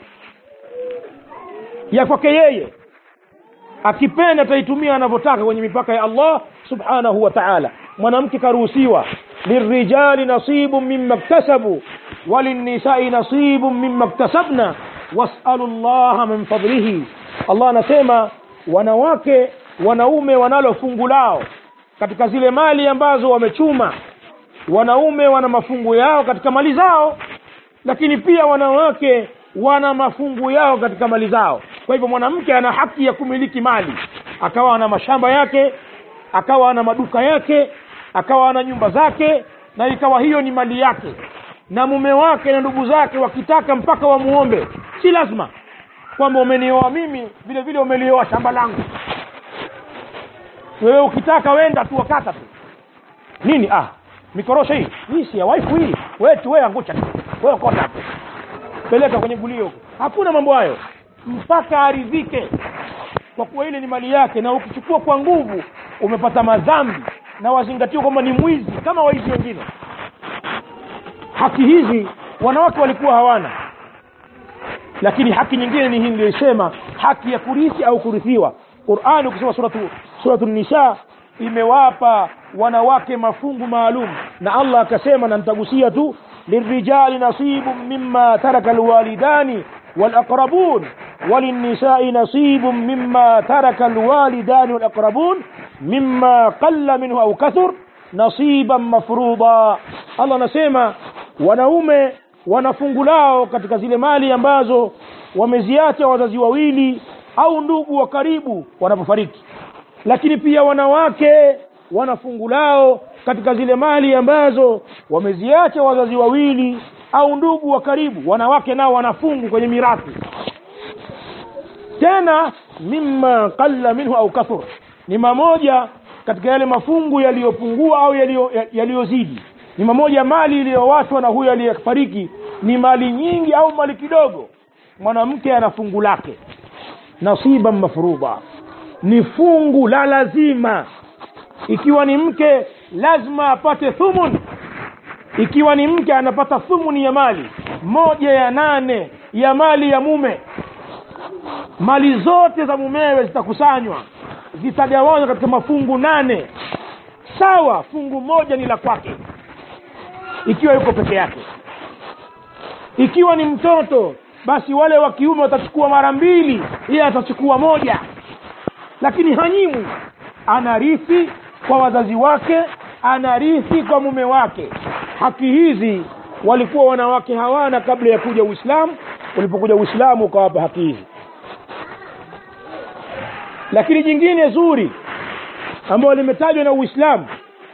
ya kwake yeye akipenda ataitumia anavyotaka kwenye mipaka ya allah subhanahu wa taala mwanamke karuhusiwa lirijali nasibu mima ktasabu walinisai nasibu mima ktasabna wasalu llaha min fadlihi allah anasema wanawake wanaume wanalo fungu lao katika zile mali ambazo wamechuma wanaume wana mafungu yao katika mali zao lakini pia wanawake wana mafungu yao katika mali zao kwa hivyo mwanamke ana haki ya kumiliki mali akawa ana mashamba yake akawa ana maduka yake akawa ana nyumba zake na ikawa hiyo ni mali yake na mume wake na ndugu zake wakitaka mpaka wamuombe si lazima kwamba umenioa mimi vile vile umelioa shamba langu wewe ukitaka wenda tu wakata tu nini ah mikorosho hii hii si ya waifu hii wewe tu wewe angucha tu wewe kota tu peleka kwenye gulio huko hakuna mambo hayo mpaka aridhike kwa kuwa ile ni mali yake na ukichukua kwa nguvu umepata madhambi na wazingatiwa kwamba ni mwizi kama waizi wengine haki hizi wanawake walikuwa hawana lakini haki nyingine ni hii niliyoisema haki ya kurithi au kurithiwa qurani ukisoma suratu, suratu nisa imewapa wanawake mafungu maalum na allah akasema na nitagusia tu lirijali nasibu mima taraka alwalidani walaqrabun وللنساء نصيب مما ترك الوالدان والأقربون مما قل منه أو كثر نصيبا مفروضا الله نسيما wanaume wana fungu lao katika zile mali ambazo wameziacha wazazi wawili au ndugu wa karibu wanapofariki lakini pia wanawake wana fungu lao katika zile mali ambazo wameziacha wazazi wawili au ndugu wa karibu wanawake nao wanafungu kwenye mirathi tena mimma qalla minhu au kathur ni mamoja katika yale mafungu yaliyopungua au yaliyo- yaliyozidi ni mamoja mali iliyowachwa na huyo aliyefariki ni mali nyingi au mali kidogo mwanamke ana fungu lake nasiban mafruda ni fungu la lazima ikiwa ni mke lazima apate thumun ikiwa ni mke anapata thumuni ya mali moja ya nane ya mali ya mume mali zote za mumewe zitakusanywa zitagawanywa katika mafungu nane sawa fungu moja ni la kwake ikiwa yuko peke yake ikiwa ni mtoto basi wale wa kiume watachukua mara mbili yeye atachukua moja lakini hanyimwi anarithi kwa wazazi wake anarithi kwa mume wake haki hizi walikuwa wanawake hawana kabla ya kuja uislamu ulipokuja uislamu ukawapa haki hizi lakini jingine zuri ambayo limetajwa na uislamu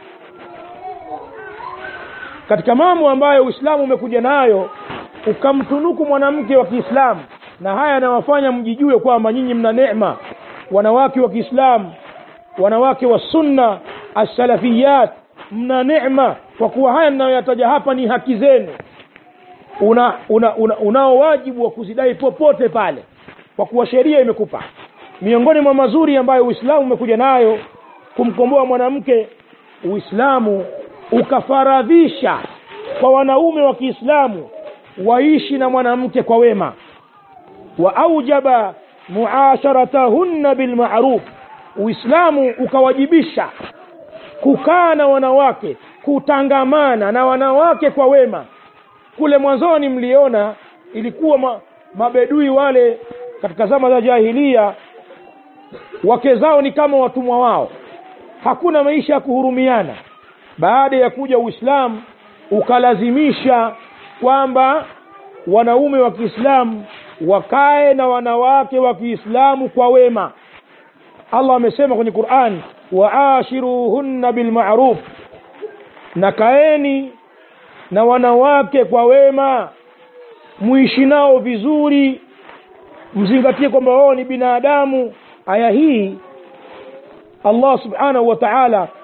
katika mambo ambayo uislamu umekuja nayo ukamtunuku mwanamke wa kiislamu na haya yanawafanya mjijue kwamba nyinyi mna neema wanawake wa kiislamu wanawake wa sunna assalafiyat mna neema kwa kuwa haya ninayoyataja hapa ni haki zenu una, una, una, unao wajibu wa kuzidai popote pale kwa kuwa sheria imekupa miongoni mwa mazuri ambayo uislamu umekuja nayo kumkomboa mwanamke uislamu ukafaradhisha kwa wanaume wa kiislamu waishi na mwanamke kwa wema wa aujaba muasharatahunna bilmaruf uislamu ukawajibisha kukaa na wanawake kutangamana na wanawake kwa wema kule mwanzoni mliona ilikuwa ma, mabedui wale katika zama za jahilia wake zao ni kama watumwa wao hakuna maisha ya kuhurumiana baada ya kuja uislamu ukalazimisha kwamba wanaume wa kiislamu wakae na wanawake wa kiislamu kwa wema allah amesema kwenye quran waashiruhunna bilmaruf na kaeni na wanawake kwa wema muishi nao vizuri mzingatie kwamba wao ni binadamu aya hii allah subhanahu wa taala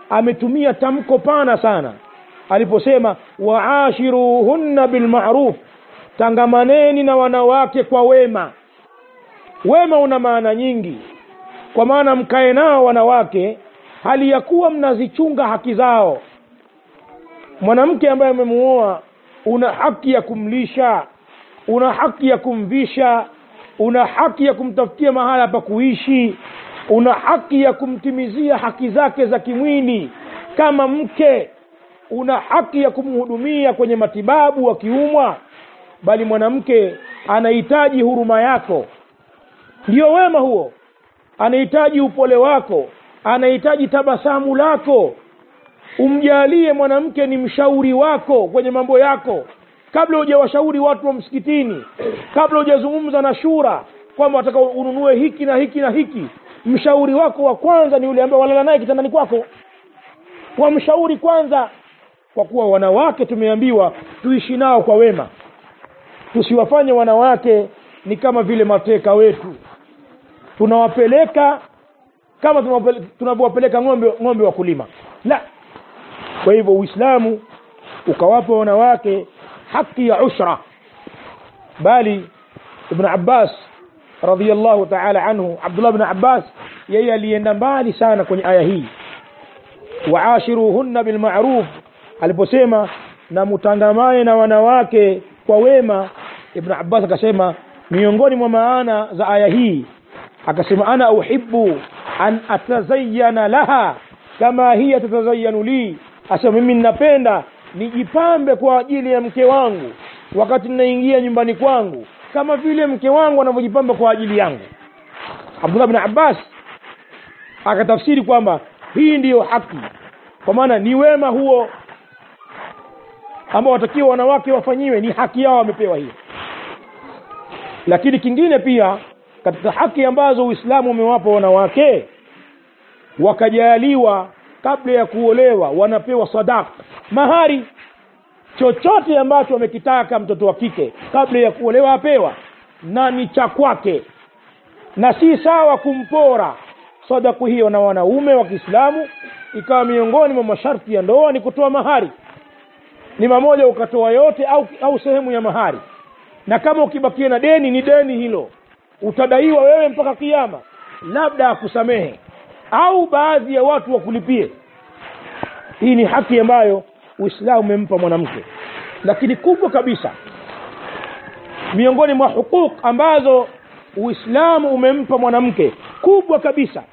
ametumia tamko pana sana aliposema waashiruhunna bilmaruf tangamaneni na wanawake kwa wema wema una maana nyingi kwa maana mkae nao wanawake hali ya kuwa mnazichunga haki zao mwanamke ambaye amemuoa una haki ya kumlisha una haki ya kumvisha una haki ya kumtafutia mahala pa kuishi una haki ya kumtimizia haki zake za kimwili kama mke una haki ya kumhudumia kwenye matibabu akiumwa bali mwanamke anahitaji huruma yako ndio wema huo anahitaji upole wako anahitaji tabasamu lako umjalie mwanamke ni mshauri wako kwenye mambo yako kabla hujawashauri watu wa msikitini kabla hujazungumza na shura kwamba wataka ununue hiki na hiki na hiki mshauri wako wa kwanza ni yule ambaye walala naye kitandani kwako wamshauri kwanza kwa kuwa wanawake tumeambiwa tuishi nao kwa wema tusiwafanye wanawake ni kama vile mateka wetu tunawapeleka kama tunawapele- tunavyowapeleka ng'ombe ng'ombe wa kulima la kwa hivyo uislamu ukawapa wanawake haki ya ushra bali ibn abbas radiallahu taala anhu abdullah bn abbas yeye alienda mbali sana kwenye aya hii waashiruhunna bilmaruf aliposema na mutangamane na wanawake kwa wema ibn abbas akasema miongoni mwa maana za aya hii akasema ana uhibu an atazayana laha kama hiya tatazayanu li asema mimi ninapenda nijipambe kwa ajili ya mke wangu wakati ninaingia nyumbani kwangu kama vile mke wangu anavyojipamba kwa ajili yangu abdullah bin abbas akatafsiri kwamba hii ndiyo haki kwa maana ni wema huo ambao watakiwa wanawake wafanyiwe ni haki yao wamepewa hiyo lakini kingine pia katika haki ambazo uislamu umewapa wanawake wakajaliwa kabla ya kuolewa wanapewa sadaka mahari chochote ambacho wamekitaka mtoto wa kike kabla ya kuolewa apewa na ni cha kwake na si sawa kumpora sadaku hiyo na wanaume wa kiislamu ikawa miongoni mwa masharti ya ndoa ni kutoa mahari ni mamoja ukatoa yote au, au sehemu ya mahari na kama ukibakia na deni ni deni hilo utadaiwa wewe mpaka kiama labda akusamehe au baadhi ya watu wakulipie hii ni haki ambayo uislamu umempa mwanamke lakini kubwa kabisa miongoni mwa hukuk ambazo uislamu umempa mwanamke kubwa kabisa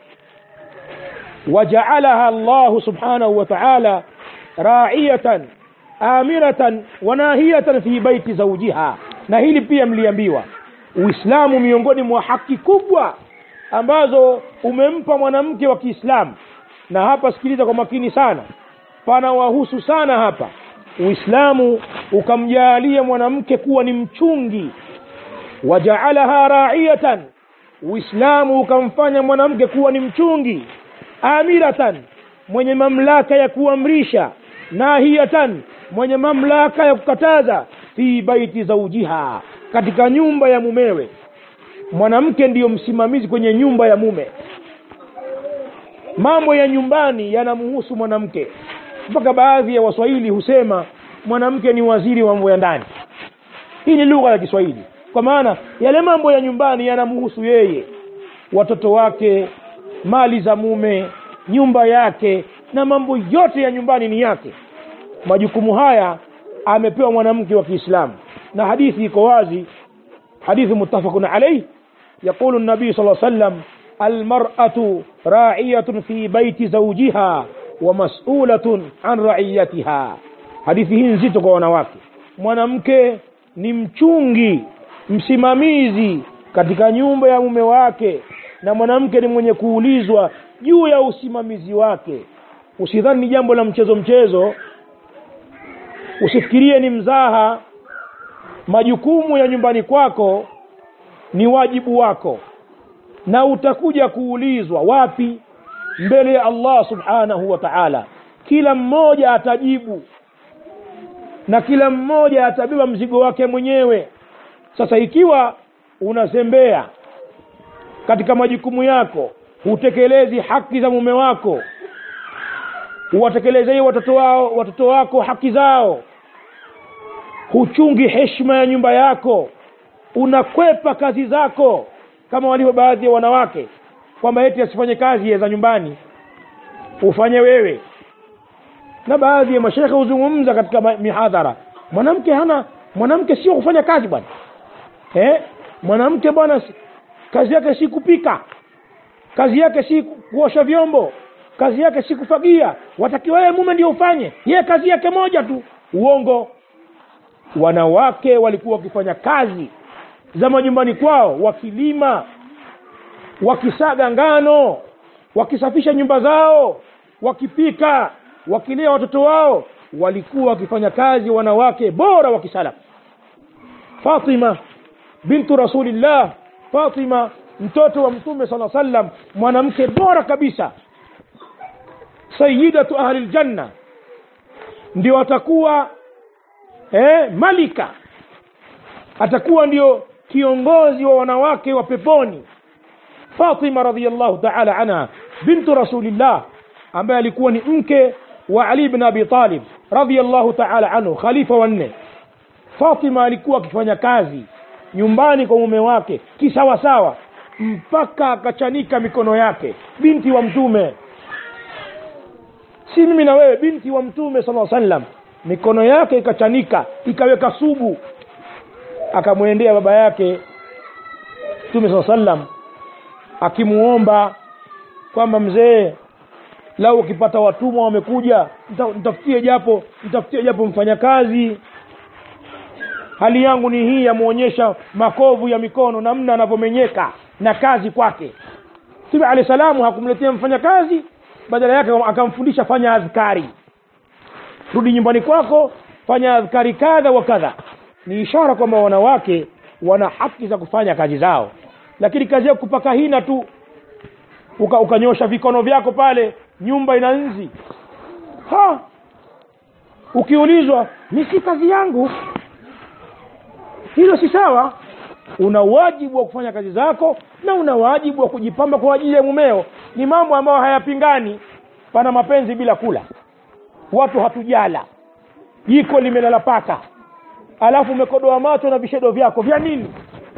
wajaalaha llahu subhanahu wa taala raiyatan amiratan wanahiyatan fi baiti zaujiha na hili pia mliambiwa uislamu miongoni mwa haki kubwa ambazo umempa mwanamke wa kiislamu na hapa sikiliza kwa makini sana panawahusu sana hapa uislamu ukamjaalia mwanamke kuwa ni mchungi wajaalaha raiyatan uislamu ukamfanya mwanamke kuwa ni mchungi amiratan mwenye mamlaka ya kuamrisha nahiyatan mwenye mamlaka ya kukataza fi baiti zaujiha katika nyumba ya mumewe mwanamke ndiyo msimamizi kwenye nyumba ya mume mambo ya nyumbani yanamhusu mwanamke mpaka baadhi ya waswahili husema mwanamke ni waziri wa mambo ya ndani hii ni lugha ya kiswahili kwa maana yale mambo ya nyumbani yanamhusu yeye watoto wake mali za mume nyumba yake na mambo yote ya nyumbani ni yake majukumu haya amepewa mwanamke wa kiislamu na hadithi iko wazi hadithi muttafaqun alayh يقول النبي صلى الله عليه وسلم المرأة راعية في بيت زوجها ومسؤولة عن رعيتها hadithi hii nzito kwa wanawake mwanamke ni mchungi msimamizi katika nyumba ya mume wake na mwanamke ni mwenye kuulizwa juu ya usimamizi wake usidhani ni jambo la mchezo mchezo usifikirie ni mzaha majukumu ya nyumbani kwako ni wajibu wako na utakuja kuulizwa wapi mbele ya allah subhanahu wa taala kila mmoja atajibu na kila mmoja atabeba mzigo wake mwenyewe sasa ikiwa unazembea katika majukumu yako hutekelezi haki za mume wako huwatekelezei watoto wao watoto wako haki zao huchungi heshima ya nyumba yako unakwepa kazi zako kama walivyo baadhi ya wanawake kwamba eti asifanye kazi za nyumbani ufanye wewe na baadhi ya mashekhe huzungumza katika ma- mihadhara mwanamke hana mwanamke sio kufanya kazi bwana eh? mwanamke bwana si- kazi yake si kupika kazi yake si ku- kuosha vyombo kazi yake si kufagia watakiwa wewe mume ndio ufanye yeye kazi yake moja tu uongo wanawake walikuwa wakifanya kazi za majumbani kwao wakilima wakisaga ngano wakisafisha nyumba zao wakipika wakilea watoto wao walikuwa wakifanya kazi wanawake bora wa kisalaf fatima bintu rasulillah fatima mtoto wa mtume sala sallam mwanamke bora kabisa sayidatu ahli ljanna ndio atakuwa eh, malika atakuwa ndio kiongozi wa wanawake wa peponi fatima radiallahu taala anha bintu rasulillah ambaye alikuwa ni mke wa ali bn abi talib radiallahu taala anhu khalifa wanne fatima alikuwa akifanya kazi nyumbani kwa mume wake kisawasawa mpaka akachanika mikono yake binti wa mtume si mimi na wewe binti wa mtume sala sallam mikono yake ikachanika ikaweka subu akamwendea baba yake mtume saa sallam akimuomba kwamba mzee lau ukipata watumwa wamekuja nita- nitafutie japo nitafutie japo mfanyakazi hali yangu ni hii yamwonyesha makovu ya mikono namna anavyomenyeka na kazi kwake mtume alehi salamu hakumletea mfanyakazi badala yake akamfundisha fanya adhkari rudi nyumbani kwako fanya adhkari kadha wa kadha ni ishara kwamba wanawake wana haki za kufanya kazi zao lakini kazi yako kupaka hina tu uka, ukanyosha vikono vyako pale nyumba ina nzi ha ukiulizwa ni si kazi yangu hilo si sawa una wajibu wa kufanya kazi zako na una wajibu wa kujipamba kwa ajili ya mumeo ni mambo ambayo hayapingani pana mapenzi bila kula watu hatujala jiko limelala paka alafu umekodoa macho na vishedo vyako vya nini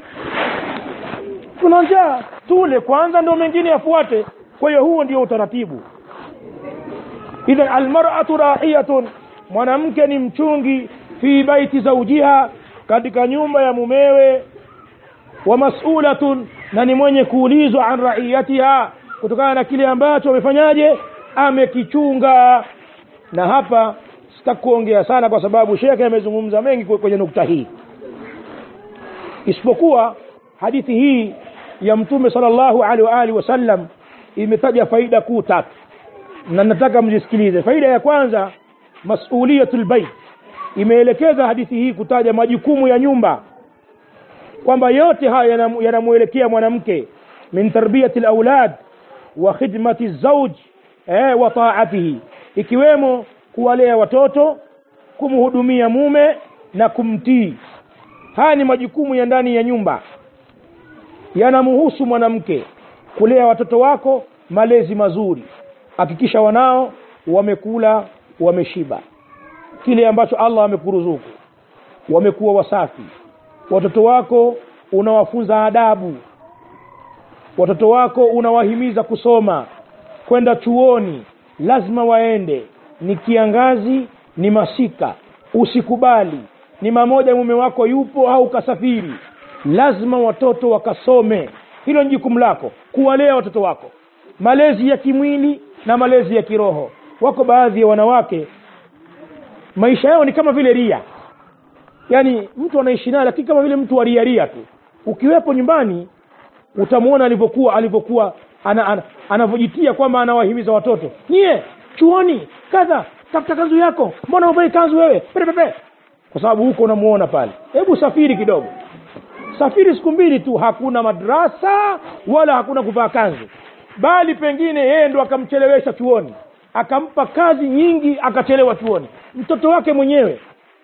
tuna njaa tule kwanza ndio mengine yafuate kwa hiyo huo ndio utaratibu idhan almar'atu rahiyatun mwanamke ni mchungi fi baiti zaujiha katika nyumba ya mumewe wa mas'ulatun na ni mwenye kuulizwa an raiyatiha kutokana na kile ambacho amefanyaje amekichunga na hapa sitakuongea sana kwa sababu shekhe amezungumza mengi kwe- kwenye nukta hii isipokuwa hadithi hii ya mtume sallallahu alaihi wa alihi wasallam imetaja faida kuu tatu na nataka mzisikilize faida ya kwanza masuliyatul bait imeelekeza hadithi hii kutaja majukumu ya nyumba kwamba yote haya yanam- yanamwelekea mwanamke min tarbiyati laulad wa khidmati zauj eh, wa taatihi ikiwemo kuwalea watoto kumhudumia mume na kumtii haya ni majukumu ya ndani ya nyumba yanamhusu mwanamke kulea watoto wako malezi mazuri hakikisha wanao wamekula wameshiba kile ambacho allah amekuruzuku wamekuwa wasafi watoto wako unawafunza adabu watoto wako unawahimiza kusoma kwenda chuoni lazima waende ni kiangazi ni masika usikubali ni mamoja mume wako yupo au kasafiri lazima watoto wakasome hilo ni jukumu lako kuwalea watoto wako malezi ya kimwili na malezi ya kiroho wako baadhi ya wanawake maisha yao ni kama vile ria yaani mtu anaishi naye lakini kama vile mtu wa ria ria tu ukiwepo nyumbani utamwona alivyokuwa alivyokuwa ana, ana, anavyojitia kwamba anawahimiza watoto nyie chuoni kadha tafuta kanzu yako mbona uvai kanzu wewe pepepe kwa sababu huko unamuona pale hebu safiri kidogo safiri siku mbili tu hakuna madrasa wala hakuna kuvaa kanzu bali pengine yeye ndo akamchelewesha chuoni akampa kazi nyingi akachelewa chuoni mtoto wake mwenyewe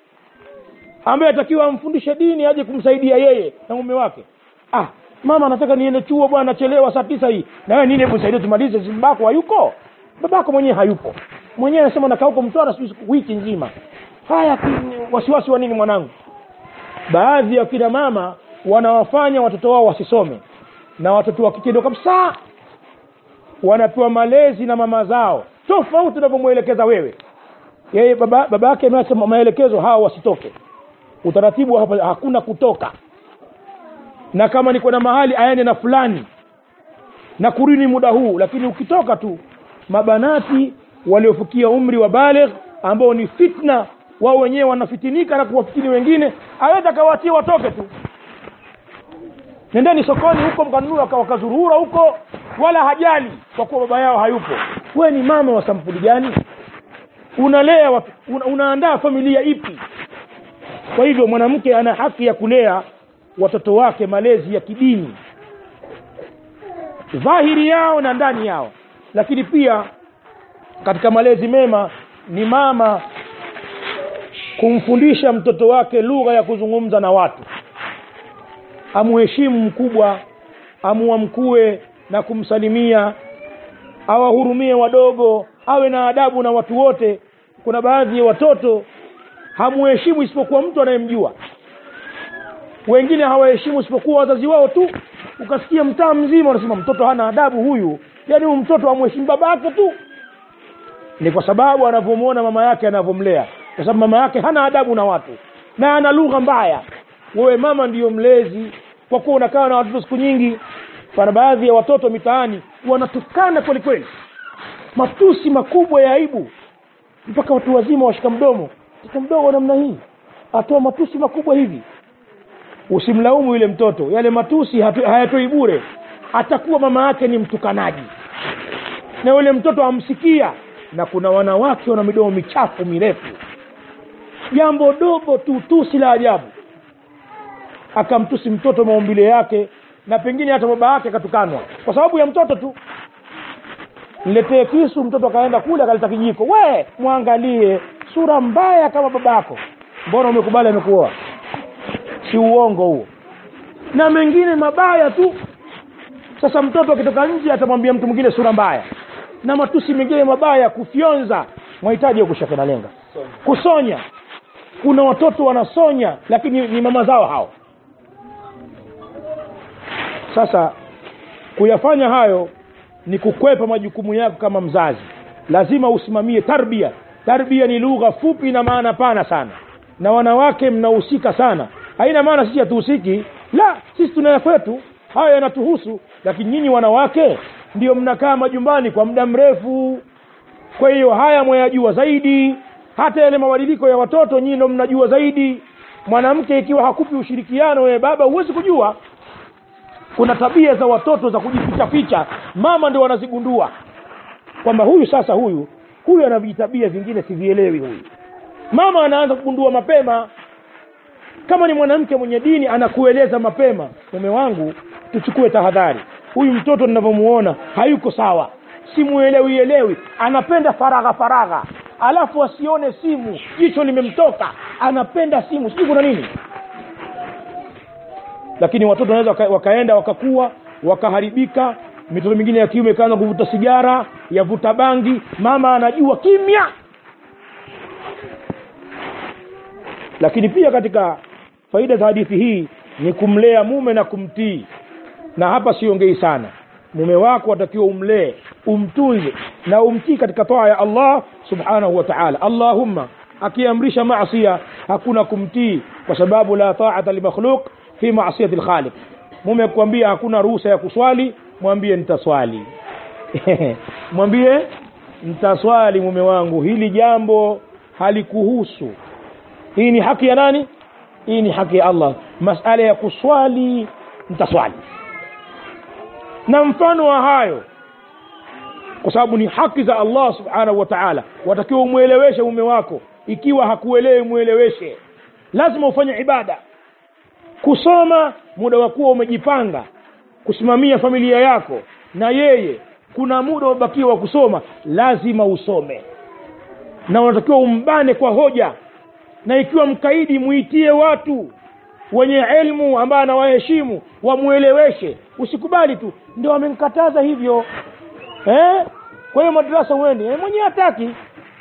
ambaye atakiwa amfundishe dini aje kumsaidia yeye na mume wake ah mama anataka niende chuo bwana nachelewa saa tisa hii na wewe nini hebu nisaidie tumalize si babako hayuko babako mwenyewe hayupo mwenyewe anasema nakaa huko mtwara sijui siku- wiki nzima haya ki- wasiwasi wa nini mwanangu baadhi ya kina mama wanawafanya watoto wao wasisome na watoto wa kike ndio kabisa wanapewa malezi na mama zao tofauti unavyomwelekeza wewe yeye baba baba yake ameacha ma- maelekezo hawa wasitoke utaratibu wa hapa hakuna kutoka na kama niko na mahali aende na fulani na kurini muda huu lakini ukitoka tu mabanati waliofikia umri wa baligh ambao ni fitna wao wenyewe wanafitinika na kuwafitini wengine aweza akawaachia watoke tu nendeni sokoni huko mkanunua waka- wakazurura huko wala hajali kwa kuwa baba yao hayupo wewe ni mama wa sampuli gani unalea watu una, unaandaa familia ipi kwa hivyo mwanamke ana haki ya kulea watoto wake malezi ya kidini dhahiri yao na ndani yao lakini pia katika malezi mema ni mama kumfundisha mtoto wake lugha ya kuzungumza na watu amuheshimu mkubwa amuamkue na kumsalimia awahurumie wadogo awe na adabu na watu wote kuna baadhi ya watoto hamuheshimu isipokuwa mtu anayemjua wengine hawaheshimu isipokuwa wazazi wao tu ukasikia mtaa mzima unasema mtoto hana adabu huyu yaani huyu mtoto amheshimu baba yake tu ni kwa sababu anavyomwona mama yake anavyomlea kwa sababu mama yake hana adabu na watu na ana lugha mbaya wewe mama ndiyo mlezi kwa kuwa unakaa na watoto siku nyingi pana baadhi ya watoto mitaani wanatukana kweli kweli matusi makubwa ya aibu mpaka watu wazima washika mdomo mtoto mdogo namna hii atoa matusi makubwa hivi usimlaumu yule mtoto yale matusi hatu- hayatoi bure atakuwa mama yake ni mtukanaji na yule mtoto amsikia na kuna wanawake wana midomo michafu mirefu jambo dogo tu tusi la ajabu akamtusi mtoto maumbile yake na pengine hata baba yake akatukanwa kwa sababu ya mtoto tu niletee kisu mtoto akaenda kule akaleta kijiko we mwangalie sura mbaya kama babako mbona umekubali amekuoa si uongo huo na mengine mabaya tu sasa mtoto akitoka nje atamwambia mtu mwingine sura mbaya na matusi mengine mabaya kufyonza mwahitaji kushaka na lenga kusonya kuna watoto wanasonya lakini ni mama zao hao sasa kuyafanya hayo ni kukwepa majukumu yako kama mzazi lazima usimamie tarbia tarbia ni lugha fupi na maana pana sana na wanawake mnahusika sana haina maana sisi hatuhusiki la sisi tunaya kwetu hayo yanatuhusu lakini nyinyi wanawake ndio mnakaa majumbani kwa muda mrefu kwa hiyo haya mwayajua zaidi hata yale mabadiliko ya watoto nyinyi ndo mnajua zaidi mwanamke ikiwa hakupi ushirikiano wewe baba huwezi kujua kuna tabia za watoto za kujificha ficha mama ndio wanazigundua kwamba huyu sasa huyu huyu ana vitabia vingine sivielewi huyu mama anaanza kugundua mapema kama ni mwanamke mwenye dini anakueleza mapema mume wangu tuchukue tahadhari huyu mtoto ninavyomuona hayuko sawa simuelewi elewi anapenda faragha faragha alafu asione simu jicho limemtoka anapenda simu sijui kuna nini lakini watoto wanaweza waka, wakaenda wakakuwa wakaharibika mitoto mingine ya kiume ikaanza kuvuta sigara yavuta bangi mama anajua kimya lakini pia katika faida za hadithi hii ni kumlea mume na kumtii na hapa siongei sana mume wako atakiwa umlee umtunze na umtii katika toa ya allah subhanahu wa taala allahumma akiamrisha masia hakuna kumtii kwa sababu la taata limakhluq fi masiyati lkhaliq mume akuambia hakuna ruhusa ya kuswali mwambie nitaswali mwambie nitaswali mume wangu hili jambo halikuhusu hii ni haki ya nani hii ni haki ya allah masala ya kuswali nitaswali na mfano wa hayo kwa sababu ni haki za allah subhanahu wa taala watakiwa umweleweshe mume wako ikiwa hakuelewi mweleweshe lazima ufanye ibada kusoma muda wa kuwa umejipanga kusimamia familia yako na yeye kuna muda umebakiwa wa kusoma lazima usome na unatakiwa umbane kwa hoja na ikiwa mkaidi muitie watu wenye elmu ambaye anawaheshimu wamweleweshe usikubali tu ndio wamemkataza hivyo eh? kwa hiyo madarasa uende eh, mwenyewe hataki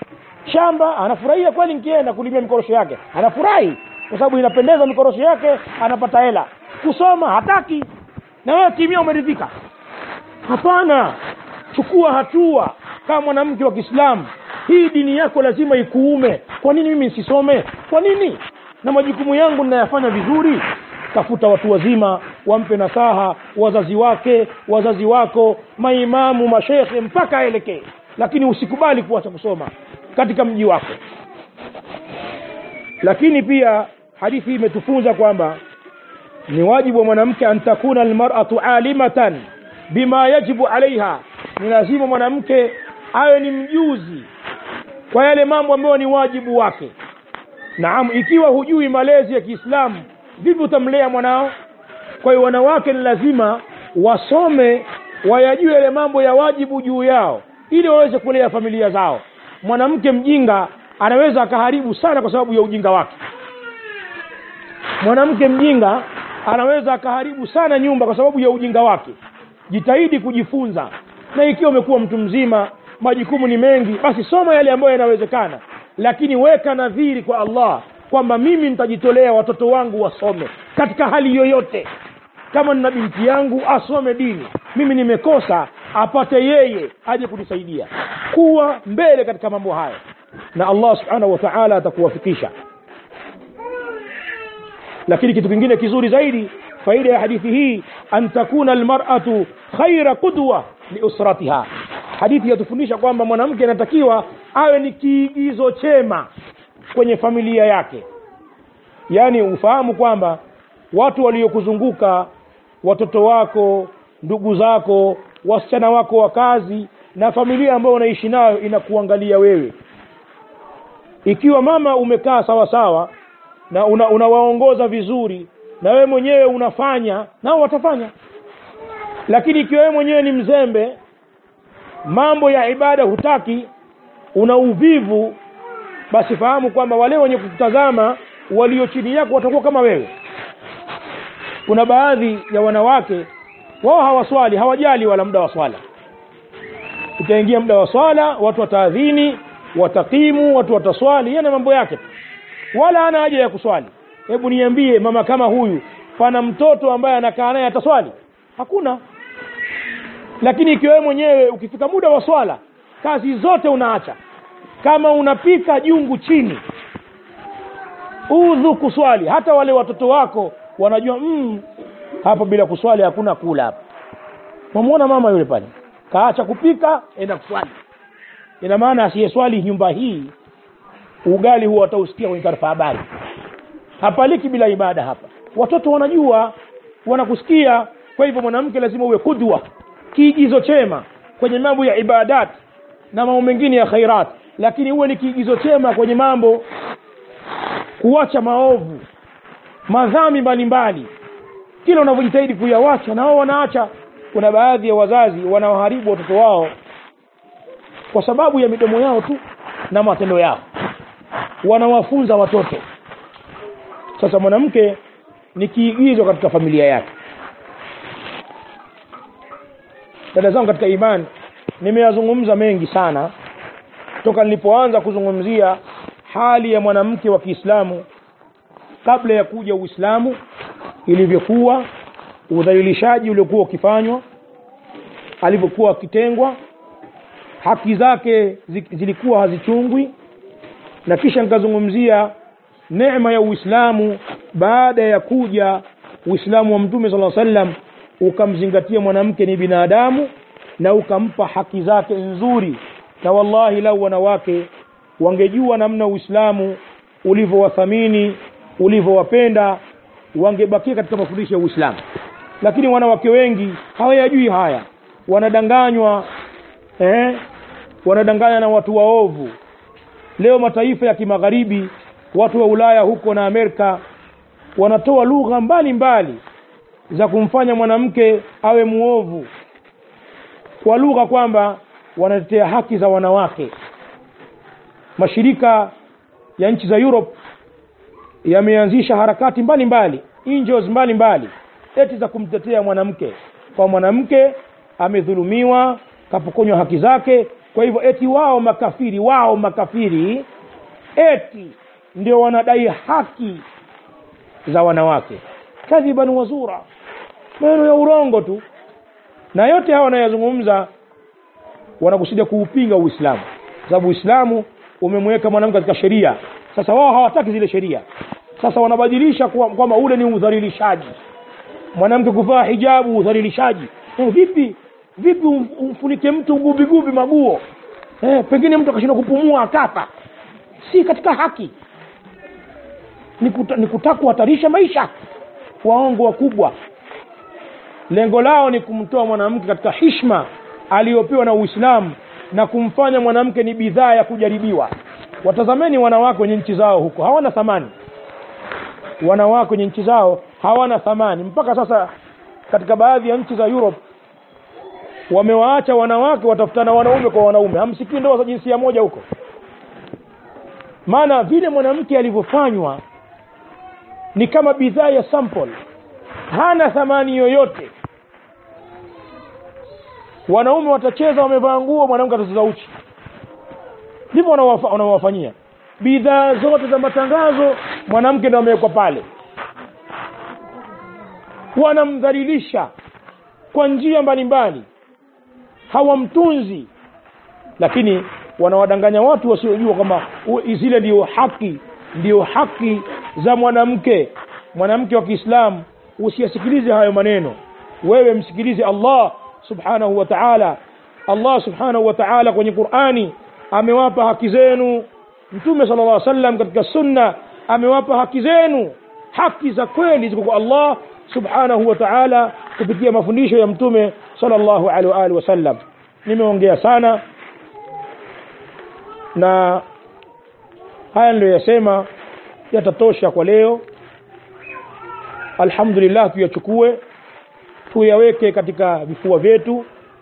shamba anafurahia kweli nikienda kulimia mikorosho yake anafurahi kwa sababu inapendeza mikorosho yake anapata hela kusoma hataki na wewe kimia umeridhika hapana chukua hatua kama mwanamke wa kiislamu hii dini yako lazima ikuume kwa nini mimi nisisome kwa nini na majukumu yangu ninayafanya vizuri tafuta watu wazima wampe nasaha wazazi wake wazazi wako maimamu mashekhe mpaka aelekee lakini usikubali kuacha kusoma katika mji wako lakini pia hadithi hii imetufunza kwamba ni wajibu wa mwanamke an takuna almar'atu alimatan bima yajibu alaiha ni lazima mwanamke awe ni mjuzi kwa yale mambo ambayo ni wajibu wake naam ikiwa hujui malezi ya kiislamu vipi utamlea mwanao kwa hiyo wanawake ni lazima wasome wayajue yale mambo ya wajibu juu yao ili waweze kulea familia zao mwanamke mjinga anaweza akaharibu sana kwa sababu ya ujinga wake mwanamke mjinga anaweza akaharibu sana nyumba kwa sababu ya ujinga wake jitahidi kujifunza na ikiwa umekuwa mtu mzima majukumu ni mengi basi soma yale ambayo yanawezekana lakini weka nadhiri kwa allah kwamba mimi nitajitolea watoto wangu wasome katika hali yoyote kama nina binti yangu asome dini mimi nimekosa apate yeye aje kunisaidia kuwa mbele katika mambo haya na allah subhanahu wa taala atakuwafikisha lakini kitu kingine kizuri zaidi faida ya hadithi hii an takuna almar'atu khaira qudwa liusratiha hadithi yatufundisha kwamba mwanamke anatakiwa awe ni kiigizo chema kwenye familia yake yaani ufahamu kwamba watu waliokuzunguka watoto wako ndugu zako wasichana wako wa kazi na familia ambayo unaishi nayo inakuangalia wewe ikiwa mama umekaa sawa sawa na una, unawaongoza vizuri na wewe mwenyewe unafanya nao watafanya lakini ikiwa wewe mwenyewe ni mzembe mambo ya ibada hutaki una uvivu basi fahamu kwamba wale wenye kutazama walio chini yako watakuwa kama wewe kuna baadhi ya wanawake wao hawaswali hawajali wala muda wa swala utaingia muda wa swala watu wataadhini watakimu watu wataswali yana mambo yake wala hana haja ya kuswali hebu niambie mama kama huyu pana mtoto ambaye anakaa naye ataswali hakuna lakini ikiwa wewe mwenyewe ukifika muda wa swala kazi zote unaacha kama unapika jungu chini udhu kuswali hata wale watoto wako wanajua mm, hapa bila kuswali hakuna kula hapa wamwona mama yule pale kaacha kupika enda kuswali ina maana asiyeswali nyumba hii ugali huwa watausikia kwenye taarifa habari hapaliki bila ibada hapa watoto wanajua wanakusikia kwa hivyo mwanamke lazima uwe kudwa kiigizo chema kwenye mambo ya ibadat na mambo mengine ya khairat lakini uwe ni kiigizo chema kwenye mambo kuacha maovu madhambi mbalimbali kila unavyojitahidi kuyawacha na wao wanaacha kuna baadhi ya wazazi wanaoharibu watoto wao kwa sababu ya midomo yao tu na matendo yao wanawafunza watoto sasa mwanamke ni kiigizo katika familia yake dada zangu katika imani nimeyazungumza mengi sana toka nilipoanza kuzungumzia hali ya mwanamke wa kiislamu kabla ya kuja uislamu ilivyokuwa udhalilishaji uliokuwa ukifanywa alivyokuwa akitengwa haki zake zilikuwa hazichungwi na kisha nikazungumzia neema ya uislamu baada ya kuja uislamu wa mtume sala sallam ukamzingatia mwanamke ni binadamu na ukampa haki zake nzuri na wallahi lau wanawake wangejua namna uislamu ulivyowathamini ulivyowapenda wangebakia katika mafundisho ya uislamu lakini wanawake wengi hawayajui haya wanadanganywa eh, wanadanganya na watu waovu leo mataifa ya kimagharibi watu wa ulaya huko na amerika wanatoa lugha mbalimbali za kumfanya mwanamke awe muovu kwa lugha kwamba wanatetea haki za wanawake mashirika ya nchi za europe yameanzisha harakati mbalimbali angels mbalimbali eti za kumtetea mwanamke kwa mwanamke amedhulumiwa kapokonywa haki zake kwa hivyo eti wao makafiri wao makafiri eti ndio wanadai haki za wanawake kadhiban wazura maneno ya urongo tu na yote hawa wanayazungumza wanakusudia kuupinga uislamu sababu uislamu umemweka mwanamke katika sheria sasa wao hawataki zile sheria sasa wanabadilisha kwamba kwa ule ni udhalilishaji mwanamke kuvaa hijabu udhalilishaji eh, vipi vipi umfunike mtu gubigubi maguo eh, pengine mtu akashindwa kupumua akafa si katika haki ni, kuta, ni kutaka kuhatarisha maisha waongo wakubwa lengo lao ni kumtoa mwanamke katika hishma aliyopewa na uislamu na kumfanya mwanamke ni bidhaa ya kujaribiwa watazameni wanawake wenye nchi zao huko hawana thamani wanawake wenye nchi zao hawana thamani mpaka sasa katika baadhi ya nchi za europe wamewaacha wanawake watafutana wanaume kwa wanaume hamsikii ndoa za jinsia moja huko maana vile mwanamke alivyofanywa ni kama bidhaa ya sample hana thamani yoyote wanaume watacheza wamevaa nguo mwanamke atacheza uchi ndivyo wanawafanyia bidhaa zote za matangazo mwanamke ndo amewekwa pale wanamdhalilisha kwa njia mbalimbali hawamtunzi lakini wanawadanganya watu wasiojua kwamba zile ndio haki ndio haki za mwanamke mwanamke wa kiislamu usiyasikilize hayo maneno wewe msikilize allah subhanahu wa taala allah subhanahu wa taala kwenye qurani amewapa haki zenu mtume sala llah sallam katika sunna amewapa haki zenu haki za kweli ziko kwa allah subhanahu wa taala kupitia mafundisho ya mtume sala llahu alehi waalihi wasallam nimeongea sana na haya niliyoyasema yatatosha kwa leo alhamdulillah tuyachukue tuyaweke katika vifua vyetu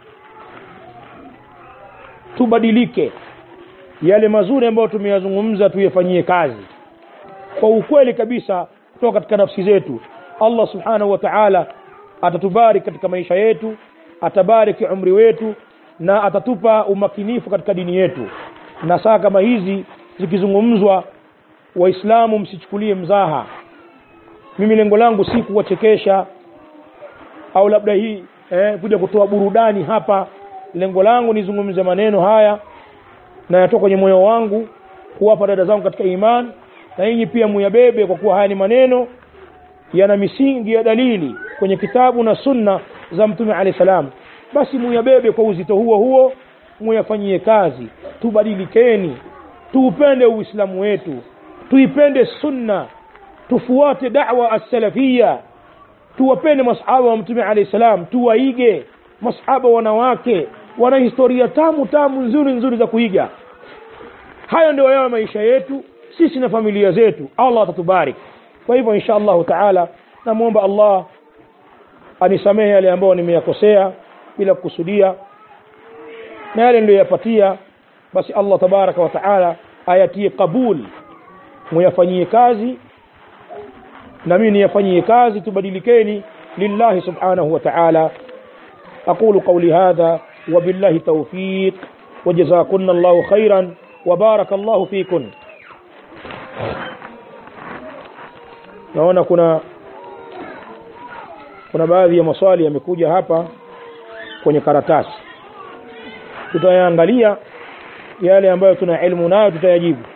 tubadilike yale mazuri ambayo tumeyazungumza tuyafanyie kazi kwa ukweli kabisa kutoka katika nafsi zetu allah subhanahu wa taala atatubariki katika maisha yetu atabariki umri wetu na atatupa umakinifu katika dini yetu na saa kama hizi zikizungumzwa waislamu msichukulie mzaha mimi lengo langu si kuwachekesha au labda hii eh, kuja kutoa burudani hapa lengo langu nizungumze maneno haya na yatoka kwenye moyo wangu kuwapa dada zangu katika imani na nyinyi pia muyabebe kwa kuwa haya ni maneno yana misingi ya dalili kwenye kitabu na sunna za mtume alehi salam basi muyabebe kwa uzito huo huo muyafanyie kazi tubadilikeni tuupende uislamu wetu tuipende sunna tufuate dawa assalafia tuwapende masahaba wa mtume alehi salam tuwaige masahaba wanawake wana historia tamu tamu nzuri nzuri za kuiga hayo ndio yawe maisha yetu sisi na familia zetu allah atatubarik kwa hivyo insha allahu taala namwomba allah anisamehe yale ambayo nimeyakosea bila kukusudia na yale niliyoyapatia basi allah tabaraka wa taala ayatie qabul muyafanyie kazi na mimi niyafanyie kazi tubadilikeni lillahi subhanahu wa taala أقول قولي هذا وبالله توفيق وجزاكن الله خيرا وبارك الله فيكن naona kuna kuna baadhi ya maswali yamekuja hapa kwenye karatasi tutayaangalia yale ambayo tuna elimu nayo tutayajibu